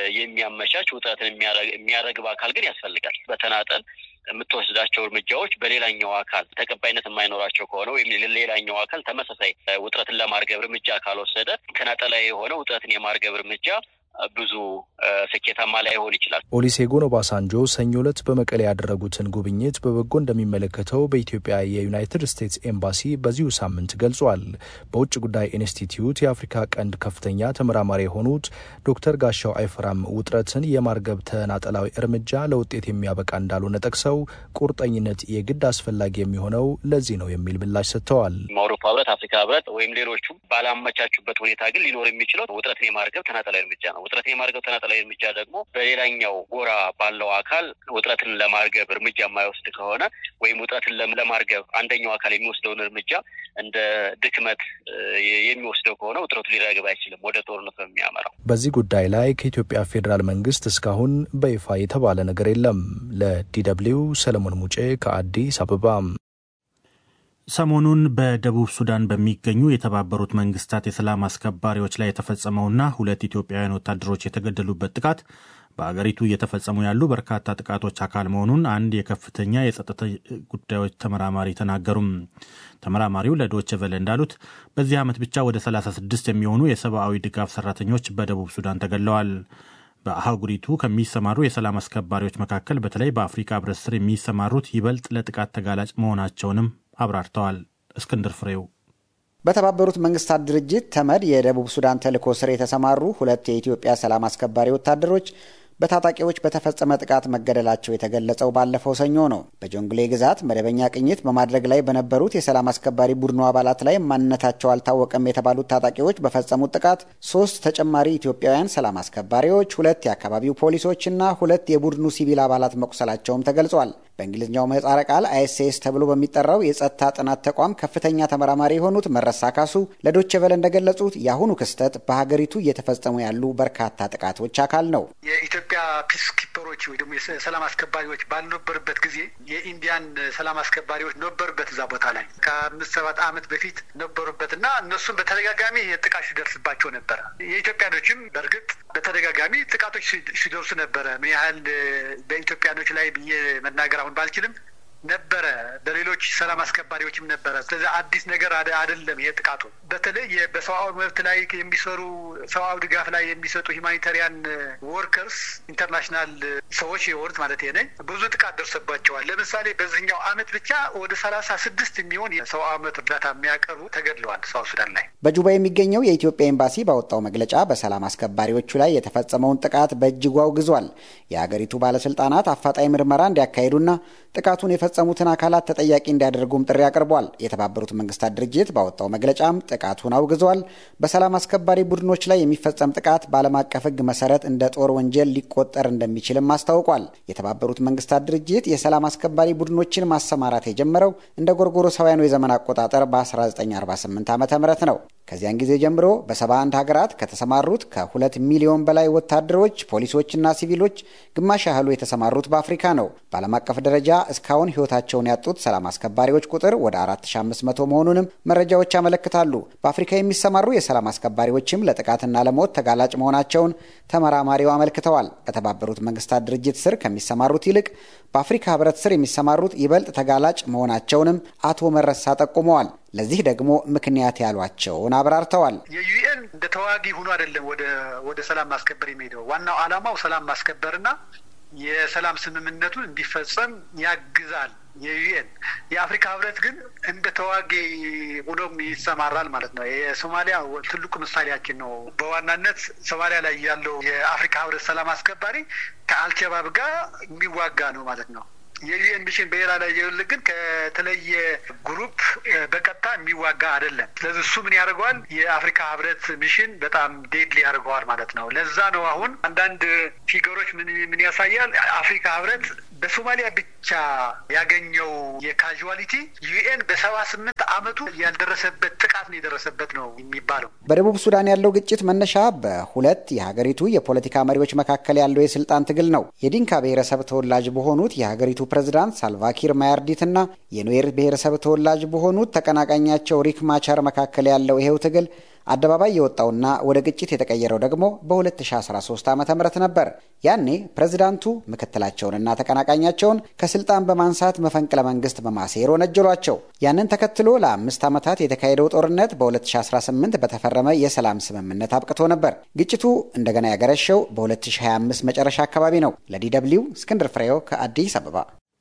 የሚያመቻች ውጥረትን የሚያረግብ አካል ግን ያስፈልጋል። በተናጠል የምትወስዳቸው እርምጃዎች በሌላኛው አካል ተቀባይነት የማይኖራቸው ከሆነ ወይም ሌላኛው አካል ተመሳሳይ ውጥረትን ለማርገብ እርምጃ ካልወሰደ ተናጠላዊ የሆነ ውጥረትን የማርገብ እርምጃ ብዙ ስኬታማ ላይሆን ይችላል። ኦሉሴጉን ኦባሳንጆ ሰኞ ዕለት በመቀሌ ያደረጉትን ጉብኝት በበጎ እንደሚመለከተው በኢትዮጵያ የዩናይትድ ስቴትስ ኤምባሲ በዚሁ ሳምንት ገልጿል። በውጭ ጉዳይ ኢንስቲትዩት የአፍሪካ ቀንድ ከፍተኛ ተመራማሪ የሆኑት ዶክተር ጋሻው አይፈራም ውጥረትን የማርገብ ተናጠላዊ እርምጃ ለውጤት የሚያበቃ እንዳልሆነ ጠቅሰው ቁርጠኝነት የግድ አስፈላጊ የሚሆነው ለዚህ ነው የሚል ምላሽ ሰጥተዋል። አውሮፓ ህብረት፣ አፍሪካ ህብረት ወይም ሌሎቹም ባላመቻቹበት ሁኔታ ግን ሊኖር የሚችለው ውጥረትን የማርገብ ተናጠላዊ እርምጃ ነው። ውጥረትን የማርገብ ተናጠላዊ እርምጃ ደግሞ በሌላኛው ጎራ ባለው አካል ውጥረትን ለማርገብ እርምጃ የማይወስድ ከሆነ ወይም ውጥረትን ለማርገብ አንደኛው አካል የሚወስደውን እርምጃ እንደ ድክመት የሚወስደው ከሆነ ውጥረቱ ሊረግብ አይችልም፣ ወደ ጦርነት ነው የሚያመራው። በዚህ ጉዳይ ላይ ከኢትዮጵያ ፌዴራል መንግስት እስካሁን በይፋ የተባለ ነገር የለም። ለዲደብሊው ሰለሞን ሙጬ ከአዲስ አበባ። ሰሞኑን በደቡብ ሱዳን በሚገኙ የተባበሩት መንግስታት የሰላም አስከባሪዎች ላይ የተፈጸመውና ሁለት ኢትዮጵያውያን ወታደሮች የተገደሉበት ጥቃት በአገሪቱ እየተፈጸሙ ያሉ በርካታ ጥቃቶች አካል መሆኑን አንድ የከፍተኛ የጸጥታ ጉዳዮች ተመራማሪ ተናገሩም። ተመራማሪው ለዶች ቨለ እንዳሉት በዚህ ዓመት ብቻ ወደ 36 የሚሆኑ የሰብአዊ ድጋፍ ሰራተኞች በደቡብ ሱዳን ተገድለዋል። በአህጉሪቱ ከሚሰማሩ የሰላም አስከባሪዎች መካከል በተለይ በአፍሪካ ህብረት ስር የሚሰማሩት ይበልጥ ለጥቃት ተጋላጭ መሆናቸውንም አብራርተዋል። እስክንድር ፍሬው በተባበሩት መንግስታት ድርጅት ተመድ የደቡብ ሱዳን ተልዕኮ ስር የተሰማሩ ሁለት የኢትዮጵያ ሰላም አስከባሪ ወታደሮች በታጣቂዎች በተፈጸመ ጥቃት መገደላቸው የተገለጸው ባለፈው ሰኞ ነው። በጆንግሌ ግዛት መደበኛ ቅኝት በማድረግ ላይ በነበሩት የሰላም አስከባሪ ቡድኑ አባላት ላይ ማንነታቸው አልታወቀም የተባሉት ታጣቂዎች በፈጸሙት ጥቃት ሶስት ተጨማሪ ኢትዮጵያውያን ሰላም አስከባሪዎች፣ ሁለት የአካባቢው ፖሊሶችና ሁለት የቡድኑ ሲቪል አባላት መቁሰላቸውም ተገልጿል። በእንግሊዝኛው ምህጻረ ቃል አይኤስኤስ ተብሎ በሚጠራው የጸጥታ ጥናት ተቋም ከፍተኛ ተመራማሪ የሆኑት መረሳ ካሱ ለዶቼ ቨለ እንደገለጹት የአሁኑ ክስተት በሀገሪቱ እየተፈጸሙ ያሉ በርካታ ጥቃቶች አካል ነው። የኢትዮጵያ ፒስ ኪፐሮች ወይ ደግሞ የሰላም አስከባሪዎች ባልነበሩበት ጊዜ የኢንዲያን ሰላም አስከባሪዎች ነበሩበት እዛ ቦታ ላይ ከአምስት ሰባት ዓመት በፊት ነበሩበት እና እነሱም በተደጋጋሚ ጥቃት ሲደርስባቸው ነበረ። የኢትዮጵያኖችም በእርግጥ በተደጋጋሚ ጥቃቶች ሲደርሱ ነበረ። ምን ያህል በኢትዮጵያኖች ላይ ብዬ መናገር አሁን ባልችልም ነበረ በሌሎች ሰላም አስከባሪዎችም ነበረ። ስለዚህ አዲስ ነገር አይደለም። ይሄ ጥቃቱ በተለይ በሰብአዊ መብት ላይ የሚሰሩ ሰብአዊ ድጋፍ ላይ የሚሰጡ ሂማኒታሪያን ወርከርስ ኢንተርናሽናል ሰዎች የሆኑት ማለት ነኝ ብዙ ጥቃት ደርሰባቸዋል። ለምሳሌ በዚህኛው አመት ብቻ ወደ ሰላሳ ስድስት የሚሆን የሰብአዊ መብት እርዳታ የሚያቀርቡ ተገድለዋል ሳውት ሱዳን ላይ። በጁባ የሚገኘው የኢትዮጵያ ኤምባሲ ባወጣው መግለጫ በሰላም አስከባሪዎቹ ላይ የተፈጸመውን ጥቃት በእጅጉ አውግዟል። የሀገሪቱ ባለስልጣናት አፋጣኝ ምርመራ እንዲያካሂዱና ጥቃቱን የፈጸሙትን አካላት ተጠያቂ እንዲያደርጉም ጥሪ አቅርቧል። የተባበሩት መንግስታት ድርጅት ባወጣው መግለጫም ጥቃቱን አውግዟል። በሰላም አስከባሪ ቡድኖች ላይ የሚፈጸም ጥቃት በዓለም አቀፍ ሕግ መሰረት እንደ ጦር ወንጀል ሊቆጠር እንደሚችልም አስታውቋል። የተባበሩት መንግስታት ድርጅት የሰላም አስከባሪ ቡድኖችን ማሰማራት የጀመረው እንደ ጎርጎሮሳውያኑ የዘመን አቆጣጠር በ1948 ዓ ም ነው። ከዚያን ጊዜ ጀምሮ በ71 ሀገራት ከተሰማሩት ከሁለት ሚሊዮን በላይ ወታደሮች፣ ፖሊሶችና ሲቪሎች ግማሽ ያህሉ የተሰማሩት በአፍሪካ ነው። በዓለም አቀፍ ደረጃ እስካሁን ህይወታቸውን ያጡት ሰላም አስከባሪዎች ቁጥር ወደ 4500 መሆኑንም መረጃዎች ያመለክታሉ። በአፍሪካ የሚሰማሩ የሰላም አስከባሪዎችም ለጥቃትና ለሞት ተጋላጭ መሆናቸውን ተመራማሪው አመልክተዋል። በተባበሩት መንግስታት ድርጅት ስር ከሚሰማሩት ይልቅ በአፍሪካ ህብረት ስር የሚሰማሩት ይበልጥ ተጋላጭ መሆናቸውንም አቶ መረሳ ጠቁመዋል። ለዚህ ደግሞ ምክንያት ያሏቸውን አብራርተዋል። የዩኤን እንደ ተዋጊ ሆኖ አይደለም ወደ ወደ ሰላም ማስከበር የሚሄደው ዋናው ዓላማው ሰላም ማስከበርና የሰላም ስምምነቱ እንዲፈጸም ያግዛል። የዩኤን የአፍሪካ ህብረት ግን እንደ ተዋጊ ሆኖም ይሰማራል ማለት ነው። የሶማሊያ ትልቁ ምሳሌያችን ነው። በዋናነት ሶማሊያ ላይ ያለው የአፍሪካ ህብረት ሰላም አስከባሪ ከአልሸባብ ጋር የሚዋጋ ነው ማለት ነው። የዩኤን ሚሽን በሌላ ላይ የል ግን ከተለየ ግሩፕ በቀጥታ የሚዋጋ አይደለም። ስለዚህ እሱ ምን ያደርገዋል? የአፍሪካ ህብረት ሚሽን በጣም ዴድሊ ያደርገዋል ማለት ነው። ለዛ ነው አሁን አንዳንድ ፊገሮች ምን ምን ያሳያል? አፍሪካ ህብረት በሶማሊያ ብቻ ያገኘው የካዥዋሊቲ ዩኤን በሰባ ስምንት አመቱ ያልደረሰበት ጥቃት ነው የደረሰበት ነው የሚባለው። በደቡብ ሱዳን ያለው ግጭት መነሻ በሁለት የሀገሪቱ የፖለቲካ መሪዎች መካከል ያለው የስልጣን ትግል ነው። የዲንካ ብሔረሰብ ተወላጅ በሆኑት የሀገሪቱ ፕሬዝዳንት ሳልቫኪር ማያርዲትና የኑዌር ብሔረሰብ ተወላጅ በሆኑት ተቀናቃኛቸው ሪክ ማቻር መካከል ያለው ይሄው ትግል አደባባይ የወጣውና ወደ ግጭት የተቀየረው ደግሞ በ2013 ዓ ም ነበር። ያኔ ፕሬዝዳንቱ ምክትላቸውንና ተቀናቃኛቸውን ከስልጣን በማንሳት መፈንቅለ መንግስት በማሴር ወነጀሏቸው። ያንን ተከትሎ ለአምስት ዓመታት የተካሄደው ጦርነት በ2018 በተፈረመ የሰላም ስምምነት አብቅቶ ነበር። ግጭቱ እንደገና ያገረሸው በ2025 መጨረሻ አካባቢ ነው። ለዲ ደብልዩ እስክንድር ፍሬው ከአዲስ አበባ።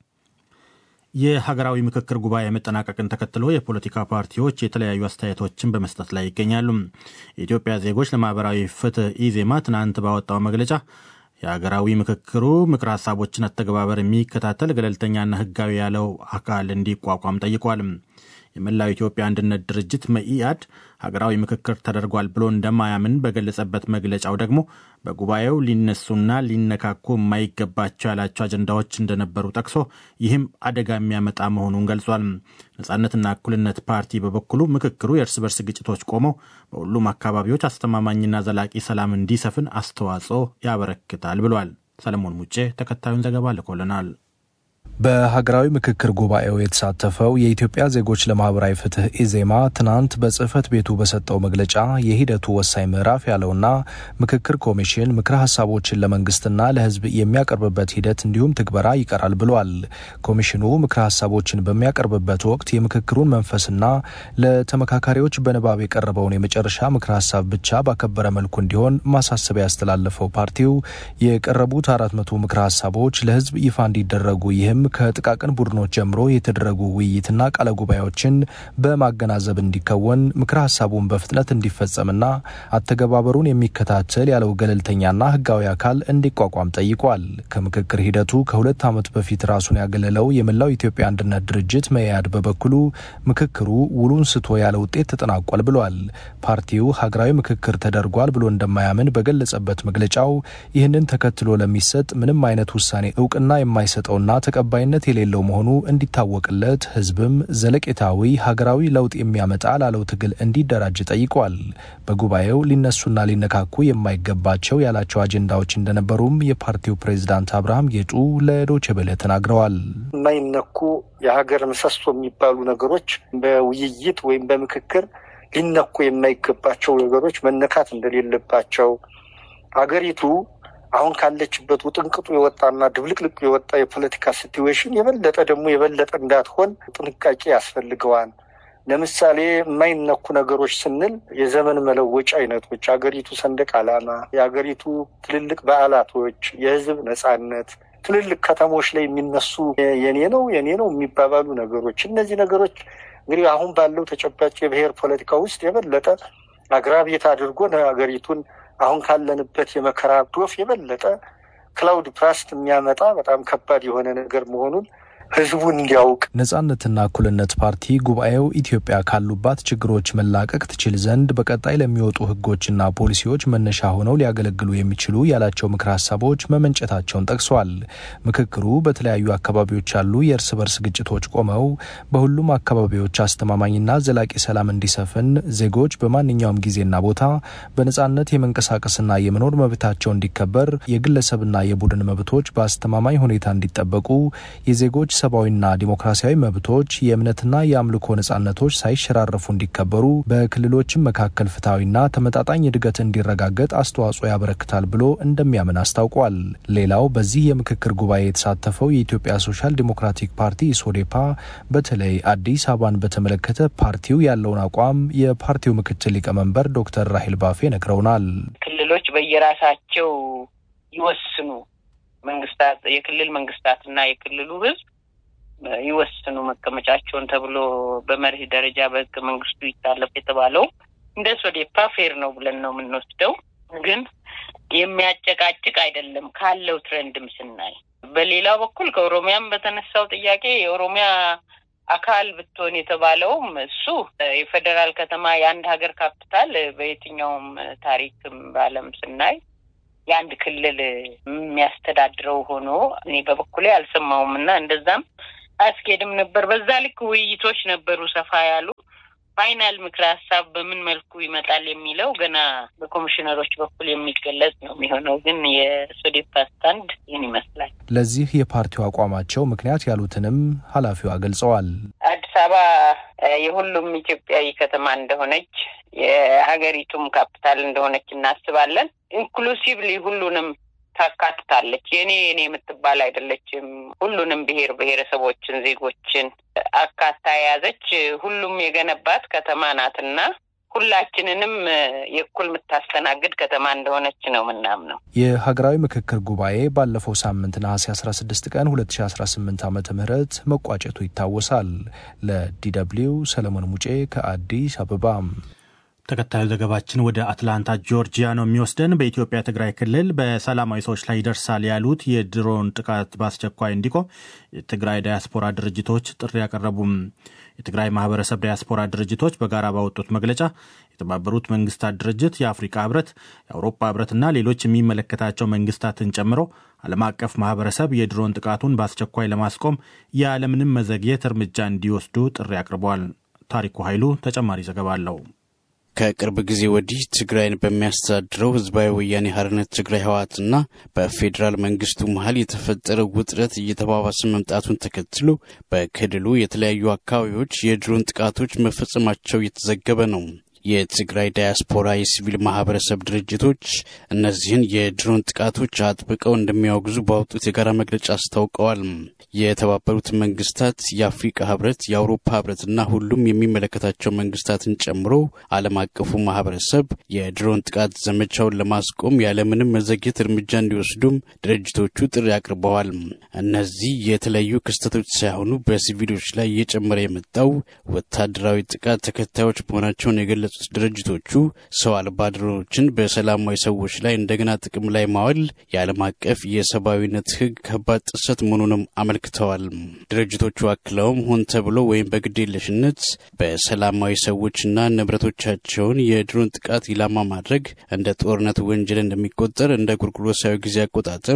የሀገራዊ ምክክር ጉባኤ መጠናቀቅን ተከትሎ የፖለቲካ ፓርቲዎች የተለያዩ አስተያየቶችን በመስጠት ላይ ይገኛሉ። የኢትዮጵያ ዜጎች ለማህበራዊ ፍትህ ኢዜማ ትናንት ባወጣው መግለጫ የሀገራዊ ምክክሩ ምክር ሀሳቦችን አተገባበር የሚከታተል ገለልተኛና ህጋዊ ያለው አካል እንዲቋቋም ጠይቋል። የመላው ኢትዮጵያ አንድነት ድርጅት መኢአድ ሀገራዊ ምክክር ተደርጓል ብሎ እንደማያምን በገለጸበት መግለጫው ደግሞ በጉባኤው ሊነሱና ሊነካኩ የማይገባቸው ያላቸው አጀንዳዎች እንደነበሩ ጠቅሶ ይህም አደጋ የሚያመጣ መሆኑን ገልጿል። ነጻነትና እኩልነት ፓርቲ በበኩሉ ምክክሩ የእርስ በርስ ግጭቶች ቆመው በሁሉም አካባቢዎች አስተማማኝና ዘላቂ ሰላም እንዲሰፍን አስተዋጽኦ ያበረክታል ብሏል። ሰለሞን ሙጬ ተከታዩን ዘገባ ልኮልናል። በሀገራዊ ምክክር ጉባኤው የተሳተፈው የኢትዮጵያ ዜጎች ለማህበራዊ ፍትህ ኢዜማ ትናንት በጽህፈት ቤቱ በሰጠው መግለጫ የሂደቱ ወሳኝ ምዕራፍ ያለውና ምክክር ኮሚሽን ምክረ ሀሳቦችን ለመንግስትና ለህዝብ የሚያቀርብበት ሂደት እንዲሁም ትግበራ ይቀራል ብሏል። ኮሚሽኑ ምክረ ሀሳቦችን በሚያቀርብበት ወቅት የምክክሩን መንፈስና ለተመካካሪዎች በንባብ የቀረበውን የመጨረሻ ምክረ ሀሳብ ብቻ ባከበረ መልኩ እንዲሆን ማሳሰቢያ ያስተላለፈው ፓርቲው የቀረቡት አራት መቶ ምክረ ሀሳቦች ለህዝብ ይፋ እንዲደረጉ ይህም ከጥቃቅን ቡድኖች ጀምሮ የተደረጉ ውይይትና ቃለ ጉባኤዎችን በማገናዘብ እንዲከወን ምክረ ሀሳቡን በፍጥነት እንዲፈጸምና አተገባበሩን የሚከታተል ያለው ገለልተኛና ህጋዊ አካል እንዲቋቋም ጠይቋል። ከምክክር ሂደቱ ከሁለት ዓመት በፊት ራሱን ያገለለው የመላው ኢትዮጵያ አንድነት ድርጅት መኢአድ በበኩሉ ምክክሩ ውሉን ስቶ ያለ ውጤት ተጠናቋል ብሏል። ፓርቲው ሀገራዊ ምክክር ተደርጓል ብሎ እንደማያምን በገለጸበት መግለጫው ይህንን ተከትሎ ለሚሰጥ ምንም አይነት ውሳኔ እውቅና የማይሰጠውና ተቀባይነት የሌለው መሆኑ እንዲታወቅለት ህዝብም ዘለቄታዊ ሀገራዊ ለውጥ የሚያመጣ ላለው ትግል እንዲደራጅ ጠይቋል። በጉባኤው ሊነሱና ሊነካኩ የማይገባቸው ያላቸው አጀንዳዎች እንደነበሩም የፓርቲው ፕሬዝዳንት አብርሃም ጌጡ ለዶይቼ ቬለ ተናግረዋል። የማይነኩ የሀገር ምሰሶ የሚባሉ ነገሮች በውይይት ወይም በምክክር ሊነኩ የማይገባቸው ነገሮች መነካት እንደሌለባቸው ሀገሪቱ አሁን ካለችበት ውጥንቅጡ የወጣና ድብልቅልቁ የወጣ የፖለቲካ ሲትዌሽን የበለጠ ደግሞ የበለጠ እንዳትሆን ጥንቃቄ ያስፈልገዋል። ለምሳሌ የማይነኩ ነገሮች ስንል የዘመን መለወጫ አይነቶች፣ የሀገሪቱ ሰንደቅ ዓላማ፣ የሀገሪቱ ትልልቅ በዓላቶች፣ የህዝብ ነጻነት፣ ትልልቅ ከተሞች ላይ የሚነሱ የኔ ነው የኔ ነው የሚባባሉ ነገሮች እነዚህ ነገሮች እንግዲህ አሁን ባለው ተጨባጭ የብሔር ፖለቲካ ውስጥ የበለጠ አግራቤት አድርጎ ሀገሪቱን አሁን ካለንበት የመከራ ዶፍ የበለጠ ክላውድ ፕራስት የሚያመጣ በጣም ከባድ የሆነ ነገር መሆኑን ህዝቡ እንዲያውቅ ነጻነትና እኩልነት ፓርቲ ጉባኤው ኢትዮጵያ ካሉባት ችግሮች መላቀቅ ትችል ዘንድ በቀጣይ ለሚወጡ ህጎችና ፖሊሲዎች መነሻ ሆነው ሊያገለግሉ የሚችሉ ያላቸው ምክረ ሀሳቦች መመንጨታቸውን ጠቅሷል። ምክክሩ በተለያዩ አካባቢዎች ያሉ የእርስ በርስ ግጭቶች ቆመው በሁሉም አካባቢዎች አስተማማኝና ዘላቂ ሰላም እንዲሰፍን ዜጎች በማንኛውም ጊዜና ቦታ በነጻነት የመንቀሳቀስና የመኖር መብታቸው እንዲከበር፣ የግለሰብና የቡድን መብቶች በአስተማማኝ ሁኔታ እንዲጠበቁ የዜጎች ሰብአዊና ዲሞክራሲያዊ መብቶች የእምነትና የአምልኮ ነጻነቶች ሳይሸራረፉ እንዲከበሩ በክልሎችም መካከል ፍትሐዊና ተመጣጣኝ እድገት እንዲረጋገጥ አስተዋጽኦ ያበረክታል ብሎ እንደሚያምን አስታውቋል። ሌላው በዚህ የምክክር ጉባኤ የተሳተፈው የኢትዮጵያ ሶሻል ዲሞክራቲክ ፓርቲ ኢሶዴፓ በተለይ አዲስ አበባን በተመለከተ ፓርቲው ያለውን አቋም የፓርቲው ምክትል ሊቀመንበር ዶክተር ራሄል ባፌ ነግረውናል። ክልሎች በየራሳቸው ይወስኑ መንግስታት የክልል መንግስታትና የክልሉ ህዝብ ይወስኑ መቀመጫቸውን ተብሎ በመርህ ደረጃ በህገ መንግስቱ ይታለፍ የተባለው እንደ ሶዴፓ ፌር ነው ብለን ነው የምንወስደው። ግን የሚያጨቃጭቅ አይደለም ካለው ትሬንድም ስናይ። በሌላ በኩል ከኦሮሚያም በተነሳው ጥያቄ የኦሮሚያ አካል ብትሆን የተባለውም እሱ የፌዴራል ከተማ የአንድ ሀገር ካፒታል በየትኛውም ታሪክም በዓለም ስናይ የአንድ ክልል የሚያስተዳድረው ሆኖ እኔ በበኩሌ አልሰማውም እና እንደዛም አያስኬድም ነበር። በዛ ልክ ውይይቶች ነበሩ ሰፋ ያሉ። ፋይናል ምክረ ሀሳብ በምን መልኩ ይመጣል የሚለው ገና በኮሚሽነሮች በኩል የሚገለጽ ነው የሚሆነው። ግን የሶዴፓ ስታንድ ይህን ይመስላል። ለዚህ የፓርቲው አቋማቸው ምክንያት ያሉትንም ኃላፊዋ ገልጸዋል። አዲስ አበባ የሁሉም ኢትዮጵያዊ ከተማ እንደሆነች የሀገሪቱም ካፒታል እንደሆነች እናስባለን። ኢንክሉሲቭሊ ሁሉንም ታካትታለች። የኔ የኔ የምትባል አይደለችም። ሁሉንም ብሔር ብሔረሰቦችን፣ ዜጎችን አካታ የያዘች ሁሉም የገነባት ከተማ ናትና ሁላችንንም የእኩል የምታስተናግድ ከተማ እንደሆነች ነው ምናምነው። የሀገራዊ ምክክር ጉባኤ ባለፈው ሳምንት ነሐሴ 16 ቀን 2018 ዓ ም መቋጨቱ ይታወሳል። ለዲደብሊው ሰለሞን ሙጬ ከአዲስ አበባ። ተከታዩ ዘገባችን ወደ አትላንታ ጆርጂያ ነው የሚወስደን። በኢትዮጵያ ትግራይ ክልል በሰላማዊ ሰዎች ላይ ይደርሳል ያሉት የድሮን ጥቃት በአስቸኳይ እንዲቆም የትግራይ ዳያስፖራ ድርጅቶች ጥሪ ያቀረቡም። የትግራይ ማህበረሰብ ዳያስፖራ ድርጅቶች በጋራ ባወጡት መግለጫ የተባበሩት መንግስታት ድርጅት፣ የአፍሪካ ህብረት፣ የአውሮፓ ህብረትና ሌሎች የሚመለከታቸው መንግስታትን ጨምሮ ዓለም አቀፍ ማህበረሰብ የድሮን ጥቃቱን በአስቸኳይ ለማስቆም ያለምንም መዘግየት እርምጃ እንዲወስዱ ጥሪ አቅርበዋል። ታሪኩ ኃይሉ ተጨማሪ ዘገባ አለው። ከቅርብ ጊዜ ወዲህ ትግራይን በሚያስተዳድረው ህዝባዊ ወያኔ ሓርነት ትግራይ ህወሓትና በፌዴራል መንግስቱ መሀል የተፈጠረው ውጥረት እየተባባሰ መምጣቱን ተከትሎ በክልሉ የተለያዩ አካባቢዎች የድሮን ጥቃቶች መፈጸማቸው እየተዘገበ ነው። የትግራይ ዳያስፖራ የሲቪል ማህበረሰብ ድርጅቶች እነዚህን የድሮን ጥቃቶች አጥብቀው እንደሚያወግዙ ባወጡት የጋራ መግለጫ አስታውቀዋል። የተባበሩት መንግስታት፣ የአፍሪካ ህብረት፣ የአውሮፓ ህብረትና ሁሉም የሚመለከታቸው መንግስታትን ጨምሮ ዓለም አቀፉ ማህበረሰብ የድሮን ጥቃት ዘመቻውን ለማስቆም ያለምንም መዘግየት እርምጃ እንዲወስዱም ድርጅቶቹ ጥሪ አቅርበዋል። እነዚህ የተለያዩ ክስተቶች ሳይሆኑ በሲቪሎች ላይ እየጨመረ የመጣው ወታደራዊ ጥቃት ተከታዮች መሆናቸውን የገለጹት ድርጅቶቹ ሰው አልባ ድሮኖችን በሰላማዊ ሰዎች ላይ እንደገና ጥቅም ላይ ማዋል የዓለም አቀፍ የሰብአዊነት ህግ ከባድ ጥሰት መሆኑንም አመልክተዋል። ድርጅቶቹ አክለውም ሆን ተብሎ ወይም በግዴለሽነት በሰላማዊ ሰዎችና ንብረቶቻቸውን የድሮን ጥቃት ኢላማ ማድረግ እንደ ጦርነት ወንጀል እንደሚቆጠር እንደ ጎርጎሮሳዊ ጊዜ አቆጣጠር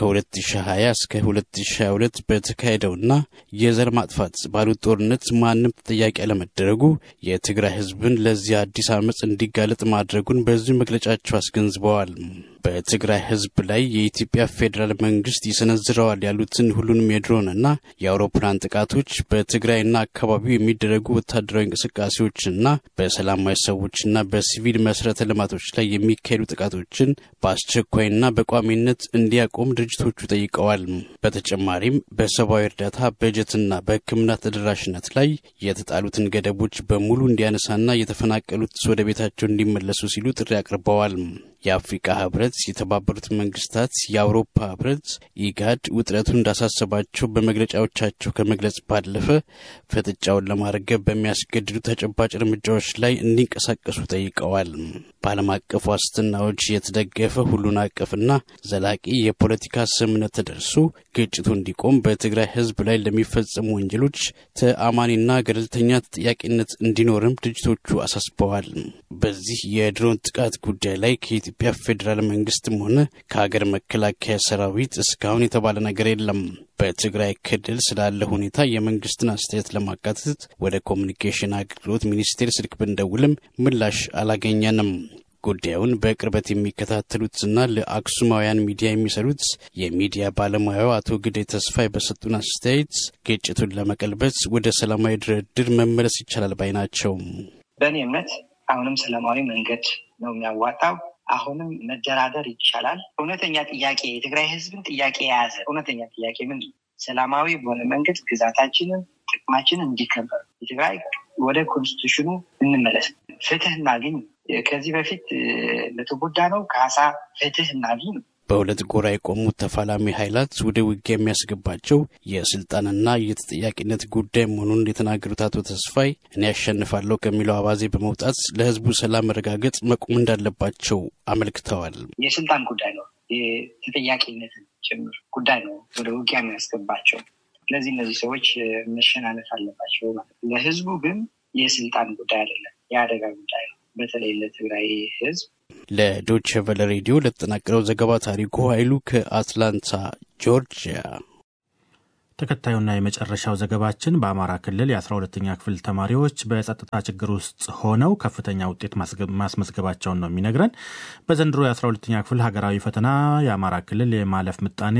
ከ2020 እስከ 2022 በተካሄደውና የዘር ማጥፋት ባሉት ጦርነት ማንም ተጠያቂ አለመደረጉ የትግራይ ህዝብን ለዚህ አዲስ አመፅ እንዲጋለጥ ማድረጉን በዚሁ መግለጫቸው አስገንዝበዋል። በትግራይ ህዝብ ላይ የኢትዮጵያ ፌዴራል መንግስት ይሰነዝረዋል ያሉትን ሁሉንም የድሮንና የአውሮፕላን ጥቃቶች በትግራይና አካባቢው የሚደረጉ ወታደራዊ እንቅስቃሴዎችና በሰላማዊ ሰዎችና በሲቪል መሰረተ ልማቶች ላይ የሚካሄዱ ጥቃቶችን በአስቸኳይና በቋሚነት እንዲያቆም ድርጅቶቹ ጠይቀዋል። በተጨማሪም በሰብአዊ እርዳታ በጀትና በሕክምና ተደራሽነት ላይ የተጣሉትን ገደቦች በሙሉ እንዲያነሳና የተፈናቀሉት ወደ ቤታቸው እንዲመለሱ ሲሉ ጥሪ አቅርበዋል። የአፍሪካ ህብረት፣ የተባበሩት መንግስታት፣ የአውሮፓ ህብረት፣ ኢጋድ ውጥረቱ እንዳሳሰባቸው በመግለጫዎቻቸው ከመግለጽ ባለፈ ፍጥጫውን ለማርገብ በሚያስገድዱ ተጨባጭ እርምጃዎች ላይ እንዲንቀሳቀሱ ጠይቀዋል። በዓለም አቀፍ ዋስትናዎች የተደገፈ ሁሉን አቀፍና ዘላቂ የፖለቲካ ስምምነት ተደርሶ ግጭቱ እንዲቆም በትግራይ ህዝብ ላይ ለሚፈጸሙ ወንጀሎች ተአማኒና ገለልተኛ ተጠያቂነት እንዲኖርም ድርጅቶቹ አሳስበዋል። በዚህ የድሮን ጥቃት ጉዳይ ላይ ከኢትዮጵያ ፌዴራል መንግስትም ሆነ ከሀገር መከላከያ ሰራዊት እስካሁን የተባለ ነገር የለም። በትግራይ ክልል ስላለ ሁኔታ የመንግስትን አስተያየት ለማካተት ወደ ኮሚኒኬሽን አገልግሎት ሚኒስቴር ስልክ ብንደውልም ምላሽ አላገኘንም። ጉዳዩን በቅርበት የሚከታተሉትና ለአክሱማውያን ሚዲያ የሚሰሩት የሚዲያ ባለሙያው አቶ ግዴ ተስፋይ በሰጡን አስተያየት ግጭቱን ለመቀልበስ ወደ ሰላማዊ ድርድር መመለስ ይቻላል ባይ ናቸው። በእኔ እምነት አሁንም ሰላማዊ መንገድ ነው የሚያዋጣው። አሁንም መደራደር ይቻላል። እውነተኛ ጥያቄ የትግራይ ህዝብን ጥያቄ የያዘ እውነተኛ ጥያቄ ምንድን ነው? ሰላማዊ በሆነ መንገድ ግዛታችንን፣ ጥቅማችንን እንዲከበር የትግራይ ወደ ኮንስቲቱሽኑ እንመለስ፣ ፍትህ እናግኝ። ከዚህ በፊት ለተጎዳ ነው ካሳ ፍትህ እናግኝ ነው። በሁለት ጎራ የቆሙት ተፋላሚ ኃይላት ወደ ውጊያ የሚያስገባቸው የስልጣንና የተጠያቂነት ጉዳይ መሆኑን የተናገሩት አቶ ተስፋይ እኔ ያሸንፋለሁ ከሚለው አባዜ በመውጣት ለህዝቡ ሰላም መረጋገጥ መቆም እንዳለባቸው አመልክተዋል። የስልጣን ጉዳይ ነው፣ የተጠያቂነትን ጭምር ጉዳይ ነው ወደ ውጊያ የሚያስገባቸው። ስለዚህ እነዚህ ሰዎች መሸናነፍ አለባቸው ማለት ነው። ለህዝቡ ግን የስልጣን ጉዳይ አይደለም፣ የአደጋ ጉዳይ ነው። በተለይ ለትግራይ ህዝብ ለዶች ቨለ ሬዲዮ ለተጠናቀረው ዘገባ ታሪኩ ኃይሉ ከአትላንታ ጆርጂያ። ተከታዩና የመጨረሻው ዘገባችን በአማራ ክልል የአስራ ሁለተኛ ክፍል ተማሪዎች በጸጥታ ችግር ውስጥ ሆነው ከፍተኛ ውጤት ማስመዝገባቸውን ነው የሚነግረን። በዘንድሮ የአስራ ሁለተኛ ክፍል ሀገራዊ ፈተና የአማራ ክልል የማለፍ ምጣኔ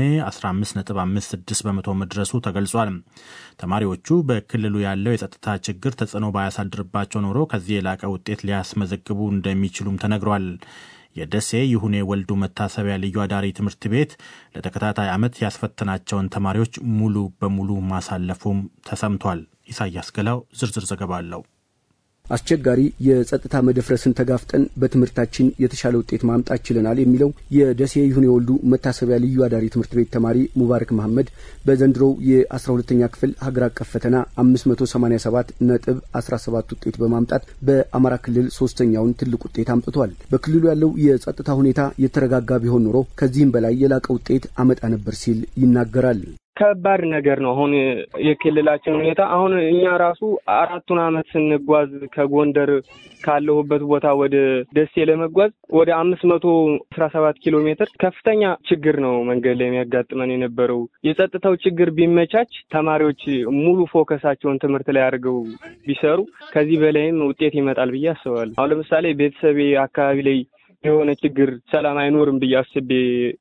15.56 በመቶ መድረሱ ተገልጿል። ተማሪዎቹ በክልሉ ያለው የጸጥታ ችግር ተጽዕኖ ባያሳድርባቸው ኖሮ ከዚህ የላቀ ውጤት ሊያስመዘግቡ እንደሚችሉም ተነግሯል። የደሴ ይሁኔ ወልዱ መታሰቢያ ልዩ አዳሪ ትምህርት ቤት ለተከታታይ ዓመት ያስፈተናቸውን ተማሪዎች ሙሉ በሙሉ ማሳለፉም ተሰምቷል። ኢሳያስ ገላው ዝርዝር ዘገባ አለው። አስቸጋሪ የጸጥታ መደፍረስን ተጋፍጠን በትምህርታችን የተሻለ ውጤት ማምጣት ችለናል የሚለው የደሴ ይሁኔ ወልዱ መታሰቢያ ልዩ አዳሪ ትምህርት ቤት ተማሪ ሙባረክ መሐመድ በዘንድሮው የአስራ ሁለተኛ ክፍል ሀገር አቀፍ ፈተና አምስት መቶ ሰማኒያ ሰባት ነጥብ አስራ ሰባት ውጤት በማምጣት በአማራ ክልል ሶስተኛውን ትልቅ ውጤት አምጥቷል። በክልሉ ያለው የጸጥታ ሁኔታ የተረጋጋ ቢሆን ኖሮ ከዚህም በላይ የላቀ ውጤት አመጣ ነበር ሲል ይናገራል። ከባድ ነገር ነው። አሁን የክልላችን ሁኔታ አሁን እኛ ራሱ አራቱን አመት ስንጓዝ ከጎንደር ካለሁበት ቦታ ወደ ደሴ ለመጓዝ ወደ አምስት መቶ አስራ ሰባት ኪሎ ሜትር ከፍተኛ ችግር ነው መንገድ ላይ የሚያጋጥመን የነበረው። የጸጥታው ችግር ቢመቻች ተማሪዎች ሙሉ ፎከሳቸውን ትምህርት ላይ አድርገው ቢሰሩ ከዚህ በላይም ውጤት ይመጣል ብዬ አስባለሁ። አሁን ለምሳሌ ቤተሰቤ አካባቢ ላይ የሆነ ችግር ሰላም አይኖርም ብዬ አስቤ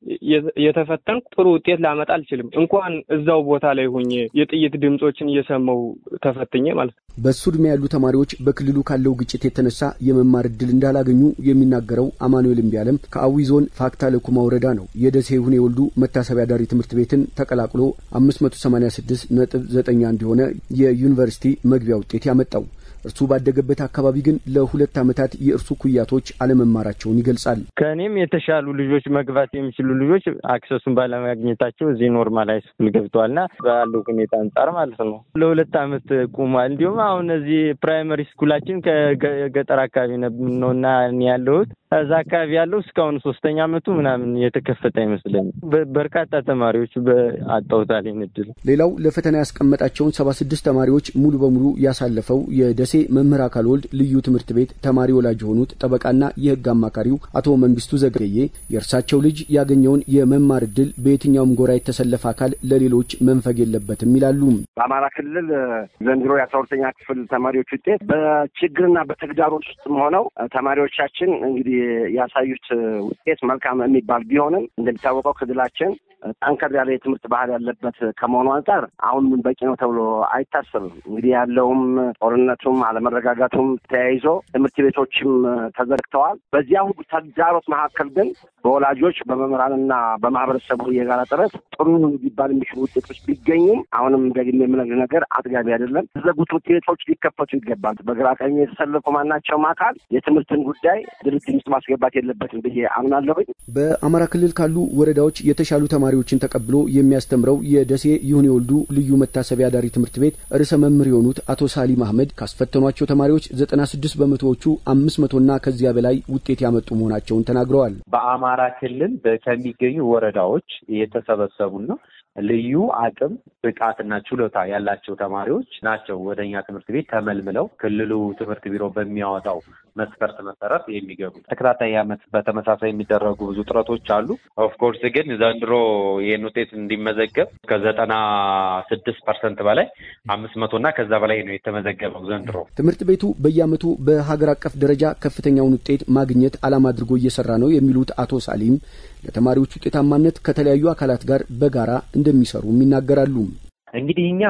የተፈተንኩ ጥሩ ውጤት ላመጣ አልችልም። እንኳን እዛው ቦታ ላይ ሆኜ የጥይት ድምፆችን እየሰማው ተፈትኜ ማለት ነው። በሱ ዕድሜ ያሉ ተማሪዎች በክልሉ ካለው ግጭት የተነሳ የመማር እድል እንዳላገኙ የሚናገረው አማኑኤል እምቢያለም ከአዊ ዞን ፋክታ ለኩማ ወረዳ ነው። የደሴ ሁኔ ወልዱ መታሰቢያ ዳሪ ትምህርት ቤትን ተቀላቅሎ አምስት መቶ ሰማኒያ ስድስት ነጥብ ዘጠኝ አንድ የሆነ የዩኒቨርሲቲ መግቢያ ውጤት ያመጣው እርሱ ባደገበት አካባቢ ግን ለሁለት ዓመታት የእርሱ ኩያቶች አለመማራቸውን ይገልጻል። ከእኔም የተሻሉ ልጆች መግባት የሚችሉ ልጆች አክሰሱን ባለማግኘታቸው እዚህ ኖርማል ሃይስኩል ገብተዋልና ባለው ሁኔታ አንጻር ማለት ነው ለሁለት ዓመት ቁሟል። እንዲሁም አሁን እዚህ ፕራይመሪ ስኩላችን ከገጠር አካባቢ ነውና ያለሁት እዛ አካባቢ ያለው እስካሁን ሶስተኛ ዓመቱ ምናምን የተከፈተ አይመስለኝም። በርካታ ተማሪዎች አጣውታል ይህን እድል። ሌላው ለፈተና ያስቀመጣቸውን ሰባ ስድስት ተማሪዎች ሙሉ በሙሉ ያሳለፈው የደሴ መምህር አካል ወልድ ልዩ ትምህርት ቤት ተማሪ ወላጅ የሆኑት ጠበቃና የሕግ አማካሪው አቶ መንግስቱ ዘገየ የእርሳቸው ልጅ ያገኘውን የመማር እድል በየትኛውም ጎራ የተሰለፈ አካል ለሌሎች መንፈግ የለበትም ይላሉ። በአማራ ክልል ዘንድሮ የአስራ ሁለተኛ ክፍል ተማሪዎች ውጤት በችግርና በተግዳሮት ውስጥም ሆነው ተማሪዎቻችን እንግዲህ ያሳዩት ውጤት መልካም የሚባል ቢሆንም እንደሚታወቀው ክልላችን ጠንከር ያለ የትምህርት ባህል ያለበት ከመሆኑ አንጻር አሁን በቂ ነው ተብሎ አይታሰብም። እንግዲህ ያለውም ጦርነቱም አለመረጋጋቱም ተያይዞ ትምህርት ቤቶችም ተዘግተዋል። በዚያ ሁሉ ተግዳሮት መካከል ግን በወላጆች በመምህራንና በማህበረሰቡ የጋራ ጥረት ጥሩ ሊባል የሚችሉ ውጤቶች ቢገኙም አሁንም ደግሜ የምነግር ነገር አጥጋቢ አይደለም። የተዘጉት ውጤቶች ሊከፈቱ ይገባል። በግራ ቀኝ የተሰለፉ ማናቸውም አካል የትምህርትን ጉዳይ ድርድር ውስጥ ማስገባት የለበትም ብዬ አምናለሁኝ። በአማራ ክልል ካሉ ወረዳዎች የተሻሉ ተማሪዎችን ተቀብሎ የሚያስተምረው የደሴ ይሁኔ ወልዱ ልዩ መታሰቢያ ዳሪ ትምህርት ቤት ርዕሰ መምህር የሆኑት አቶ ሳሊም አህመድ ካስፈተኗቸው ተማሪዎች ዘጠና ስድስት በመቶዎቹ አምስት መቶና ከዚያ በላይ ውጤት ያመጡ መሆናቸውን ተናግረዋል። በአማራ ክልል ከሚገኙ ወረዳዎች የተሰበሰቡና ልዩ አቅም ብቃትና ችሎታ ያላቸው ተማሪዎች ናቸው ወደ እኛ ትምህርት ቤት ተመልምለው ክልሉ ትምህርት ቢሮ በሚያወጣው መስፈርት መሰረት የሚገቡት። ተከታታይ ዓመት በተመሳሳይ የሚደረጉ ብዙ ጥረቶች አሉ። ኦፍኮርስ ግን ዘንድሮ ይህን ውጤት እንዲመዘገብ ከዘጠና ስድስት ፐርሰንት በላይ አምስት መቶ እና ከዛ በላይ ነው የተመዘገበው ዘንድሮ። ትምህርት ቤቱ በየዓመቱ በሀገር አቀፍ ደረጃ ከፍተኛውን ውጤት ማግኘት ዓላማ አድርጎ እየሰራ ነው የሚሉት አቶ ሳሊም ለተማሪዎች ውጤታማነት ከተለያዩ አካላት ጋር በጋራ እንደሚሰሩም ይናገራሉ። እንግዲህ እኛ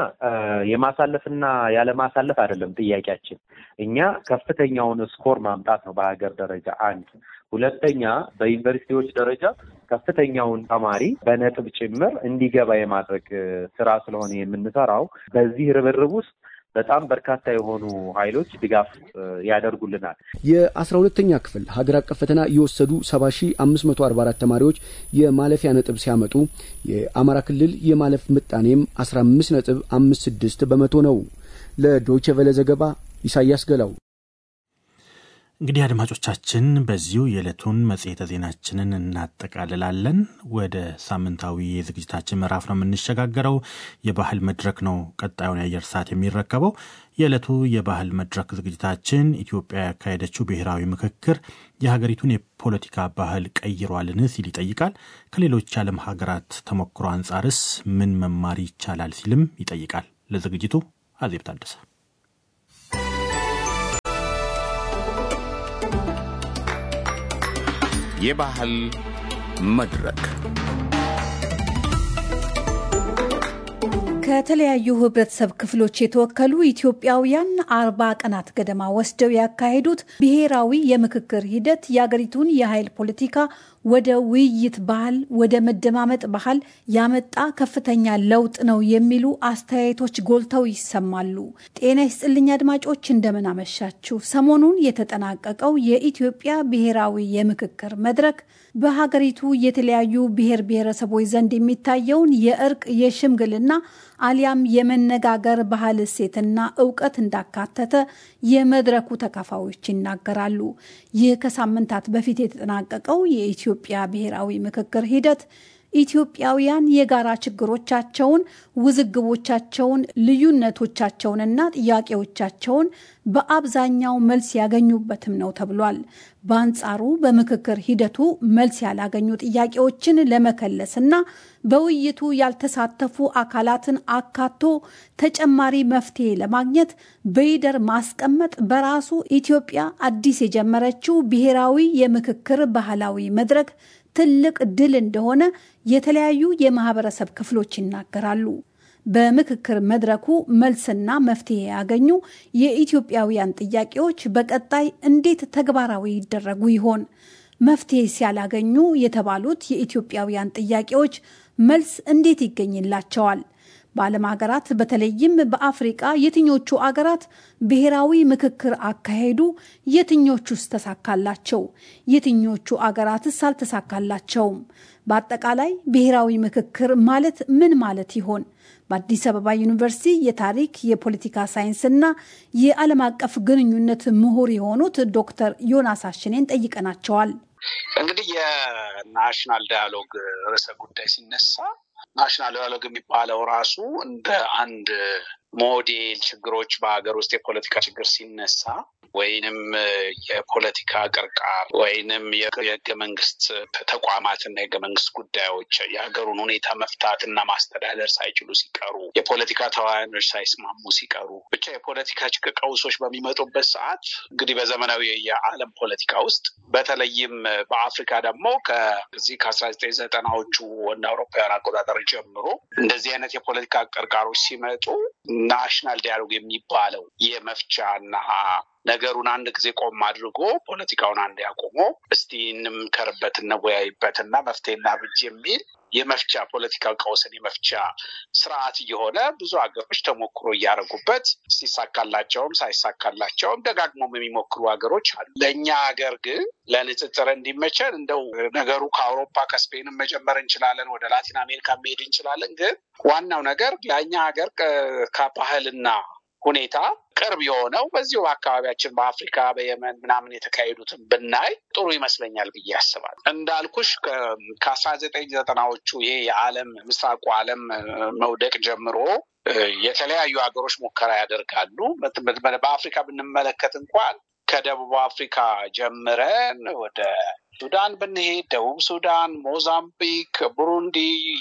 የማሳለፍና ያለማሳለፍ አይደለም ጥያቄያችን። እኛ ከፍተኛውን ስኮር ማምጣት ነው በሀገር ደረጃ አንድ። ሁለተኛ በዩኒቨርሲቲዎች ደረጃ ከፍተኛውን ተማሪ በነጥብ ጭምር እንዲገባ የማድረግ ስራ ስለሆነ የምንሰራው በዚህ ርብርብ ውስጥ በጣም በርካታ የሆኑ ኃይሎች ድጋፍ ያደርጉልናል። የአስራ ሁለተኛ ክፍል ሀገር አቀፍ ፈተና የወሰዱ ሰባ ሺ አምስት መቶ አርባ አራት ተማሪዎች የማለፊያ ነጥብ ሲያመጡ የአማራ ክልል የማለፍ ምጣኔም አስራ አምስት ነጥብ አምስት ስድስት በመቶ ነው። ለዶይቼ ቬለ ዘገባ ኢሳያስ ገላው። እንግዲህ አድማጮቻችን በዚሁ የዕለቱን መጽሔተ ዜናችንን እናጠቃልላለን። ወደ ሳምንታዊ የዝግጅታችን ምዕራፍ ነው የምንሸጋገረው። የባህል መድረክ ነው ቀጣዩን የአየር ሰዓት የሚረከበው። የዕለቱ የባህል መድረክ ዝግጅታችን ኢትዮጵያ ያካሄደችው ብሔራዊ ምክክር የሀገሪቱን የፖለቲካ ባህል ቀይሯልን ሲል ይጠይቃል። ከሌሎች የዓለም ሀገራት ተሞክሮ አንጻርስ ምን መማር ይቻላል ሲልም ይጠይቃል። ለዝግጅቱ አዜብ ታደሰ የባህል መድረክ ከተለያዩ ህብረተሰብ ክፍሎች የተወከሉ ኢትዮጵያውያን አርባ ቀናት ገደማ ወስደው ያካሄዱት ብሔራዊ የምክክር ሂደት የአገሪቱን የኃይል ፖለቲካ ወደ ውይይት ባህል፣ ወደ መደማመጥ ባህል ያመጣ ከፍተኛ ለውጥ ነው የሚሉ አስተያየቶች ጎልተው ይሰማሉ። ጤና ይስጥልኝ አድማጮች፣ እንደምን አመሻችሁ። ሰሞኑን የተጠናቀቀው የኢትዮጵያ ብሔራዊ የምክክር መድረክ በሀገሪቱ የተለያዩ ብሔር ብሔረሰቦች ዘንድ የሚታየውን የእርቅ የሽምግልና አሊያም የመነጋገር ባህል እሴትና እውቀት እንዳካተተ የመድረኩ ተካፋዮች ይናገራሉ። ይህ ከሳምንታት በፊት የተጠናቀቀው የኢትዮጵያ ብሔራዊ ምክክር ሂደት ኢትዮጵያውያን የጋራ ችግሮቻቸውን፣ ውዝግቦቻቸውን፣ ልዩነቶቻቸውንና ጥያቄዎቻቸውን በአብዛኛው መልስ ያገኙበትም ነው ተብሏል። በአንጻሩ በምክክር ሂደቱ መልስ ያላገኙ ጥያቄዎችን ለመከለስና በውይይቱ ያልተሳተፉ አካላትን አካቶ ተጨማሪ መፍትሄ ለማግኘት በይደር ማስቀመጥ በራሱ ኢትዮጵያ አዲስ የጀመረችው ብሔራዊ የምክክር ባህላዊ መድረክ ትልቅ ድል እንደሆነ የተለያዩ የማህበረሰብ ክፍሎች ይናገራሉ። በምክክር መድረኩ መልስና መፍትሄ ያገኙ የኢትዮጵያውያን ጥያቄዎች በቀጣይ እንዴት ተግባራዊ ይደረጉ ይሆን? መፍትሄ ሲያላገኙ የተባሉት የኢትዮጵያውያን ጥያቄዎች መልስ እንዴት ይገኝላቸዋል? በዓለም ሀገራት በተለይም በአፍሪቃ የትኞቹ አገራት ብሔራዊ ምክክር አካሄዱ? የትኞቹስ ተሳካላቸው? የትኞቹ አገራትስ አልተሳካላቸውም? በአጠቃላይ ብሔራዊ ምክክር ማለት ምን ማለት ይሆን? በአዲስ አበባ ዩኒቨርሲቲ የታሪክ የፖለቲካ ሳይንስና የዓለም አቀፍ ግንኙነት ምሁር የሆኑት ዶክተር ዮናስ አሽኔን ጠይቀናቸዋል። እንግዲህ የናሽናል ዳያሎግ ርዕሰ ጉዳይ ሲነሳ ናሽናል ዳያሎግ የሚባለው ራሱ እንደ አንድ ሞዴል ችግሮች በሀገር ውስጥ የፖለቲካ ችግር ሲነሳ ወይንም የፖለቲካ ቅርቃር ወይንም የህገ መንግስት ተቋማትና የህገ መንግስት ጉዳዮች የሀገሩን ሁኔታ መፍታት እና ማስተዳደር ሳይችሉ ሲቀሩ፣ የፖለቲካ ተዋናዮች ሳይስማሙ ሲቀሩ፣ ብቻ የፖለቲካ ቀውሶች በሚመጡበት ሰዓት እንግዲህ በዘመናዊ የዓለም ፖለቲካ ውስጥ በተለይም በአፍሪካ ደግሞ ከዚህ ከአስራ ዘጠኝ ዘጠናዎቹ እንደ አውሮፓውያን አቆጣጠር ጀምሮ እንደዚህ አይነት የፖለቲካ ቅርቃሮች ሲመጡ ናሽናል ዲያሎግ የሚባለው የመፍቻ እና ነገሩን አንድ ጊዜ ቆም አድርጎ ፖለቲካውን አንድ ያቆሞ እስቲ እንምከርበት፣ እንወያይበት እና መፍትሄ እናብጅ የሚል የመፍቻ ፖለቲካ ቀውስን የመፍቻ ስርዓት እየሆነ ብዙ ሀገሮች ተሞክሮ እያደረጉበት ሲሳካላቸውም ሳይሳካላቸውም ደጋግሞም የሚሞክሩ ሀገሮች አሉ። ለእኛ ሀገር ግን ለንጽጽር እንዲመቸን እንደው ነገሩ ከአውሮፓ ከስፔንም መጀመር እንችላለን፣ ወደ ላቲን አሜሪካ መሄድ እንችላለን። ግን ዋናው ነገር ለእኛ ሀገር ከባህልና ሁኔታ ቅርብ የሆነው በዚሁ በአካባቢያችን በአፍሪካ በየመን ምናምን የተካሄዱትን ብናይ ጥሩ ይመስለኛል ብዬ አስባለሁ። እንዳልኩሽ ከአስራ ዘጠኝ ዘጠናዎቹ ይሄ የዓለም ምስራቁ ዓለም መውደቅ ጀምሮ የተለያዩ ሀገሮች ሙከራ ያደርጋሉ። በአፍሪካ ብንመለከት እንኳን ከደቡብ አፍሪካ ጀምረን ወደ ሱዳን ብንሄድ ደቡብ ሱዳን፣ ሞዛምቢክ፣ ቡሩንዲ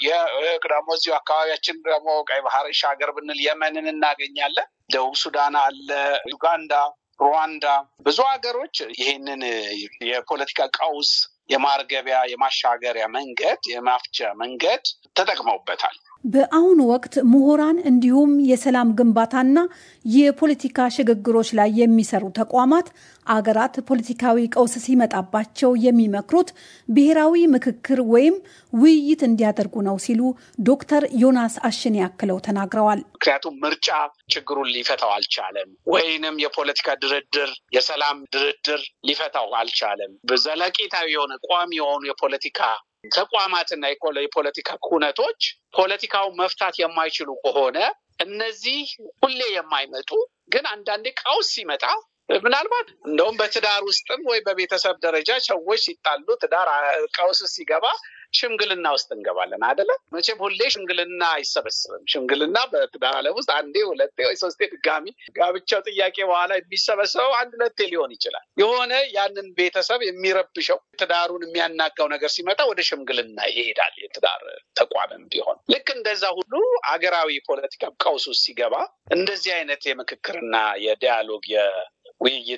ደግሞ እዚሁ አካባቢያችን ደግሞ ቀይ ባህር ሻገር ብንል የመንን እናገኛለን። ደቡብ ሱዳን አለ፣ ዩጋንዳ፣ ሩዋንዳ ብዙ ሀገሮች ይሄንን የፖለቲካ ቀውስ የማርገቢያ የማሻገሪያ መንገድ የማፍቻ መንገድ ተጠቅመውበታል። በአሁኑ ወቅት ምሁራን እንዲሁም የሰላም ግንባታና የፖለቲካ ሽግግሮች ላይ የሚሰሩ ተቋማት አገራት ፖለቲካዊ ቀውስ ሲመጣባቸው የሚመክሩት ብሔራዊ ምክክር ወይም ውይይት እንዲያደርጉ ነው ሲሉ ዶክተር ዮናስ አሽን ያክለው ተናግረዋል። ምክንያቱም ምርጫ ችግሩን ሊፈታው አልቻለም፣ ወይንም የፖለቲካ ድርድር የሰላም ድርድር ሊፈታው አልቻለም። ዘለቄታዊ የሆነ ቋሚ የሆኑ የፖለቲካ ተቋማትና የፖለቲካ ኩነቶች ፖለቲካውን መፍታት የማይችሉ ከሆነ እነዚህ ሁሌ የማይመጡ ግን አንዳንዴ ቀውስ ሲመጣ ምናልባት እንደውም በትዳር ውስጥም ወይ በቤተሰብ ደረጃ ሰዎች ሲጣሉ ትዳር ቀውስ ሲገባ ሽምግልና ውስጥ እንገባለን አደለ? መቼም ሁሌ ሽምግልና አይሰበስብም። ሽምግልና በትዳር ዓለም ውስጥ አንዴ፣ ሁለቴ ወይ ሶስቴ ድጋሚ ጋብቻው ጥያቄ በኋላ የሚሰበሰበው አንድ ሁለቴ ሊሆን ይችላል። የሆነ ያንን ቤተሰብ የሚረብሸው ትዳሩን የሚያናጋው ነገር ሲመጣ ወደ ሽምግልና ይሄዳል። የትዳር ተቋምም ቢሆን ልክ እንደዛ ሁሉ አገራዊ ፖለቲካ ቀውስ ውስጥ ሲገባ እንደዚህ አይነት የምክክርና የዲያሎግ ውይይት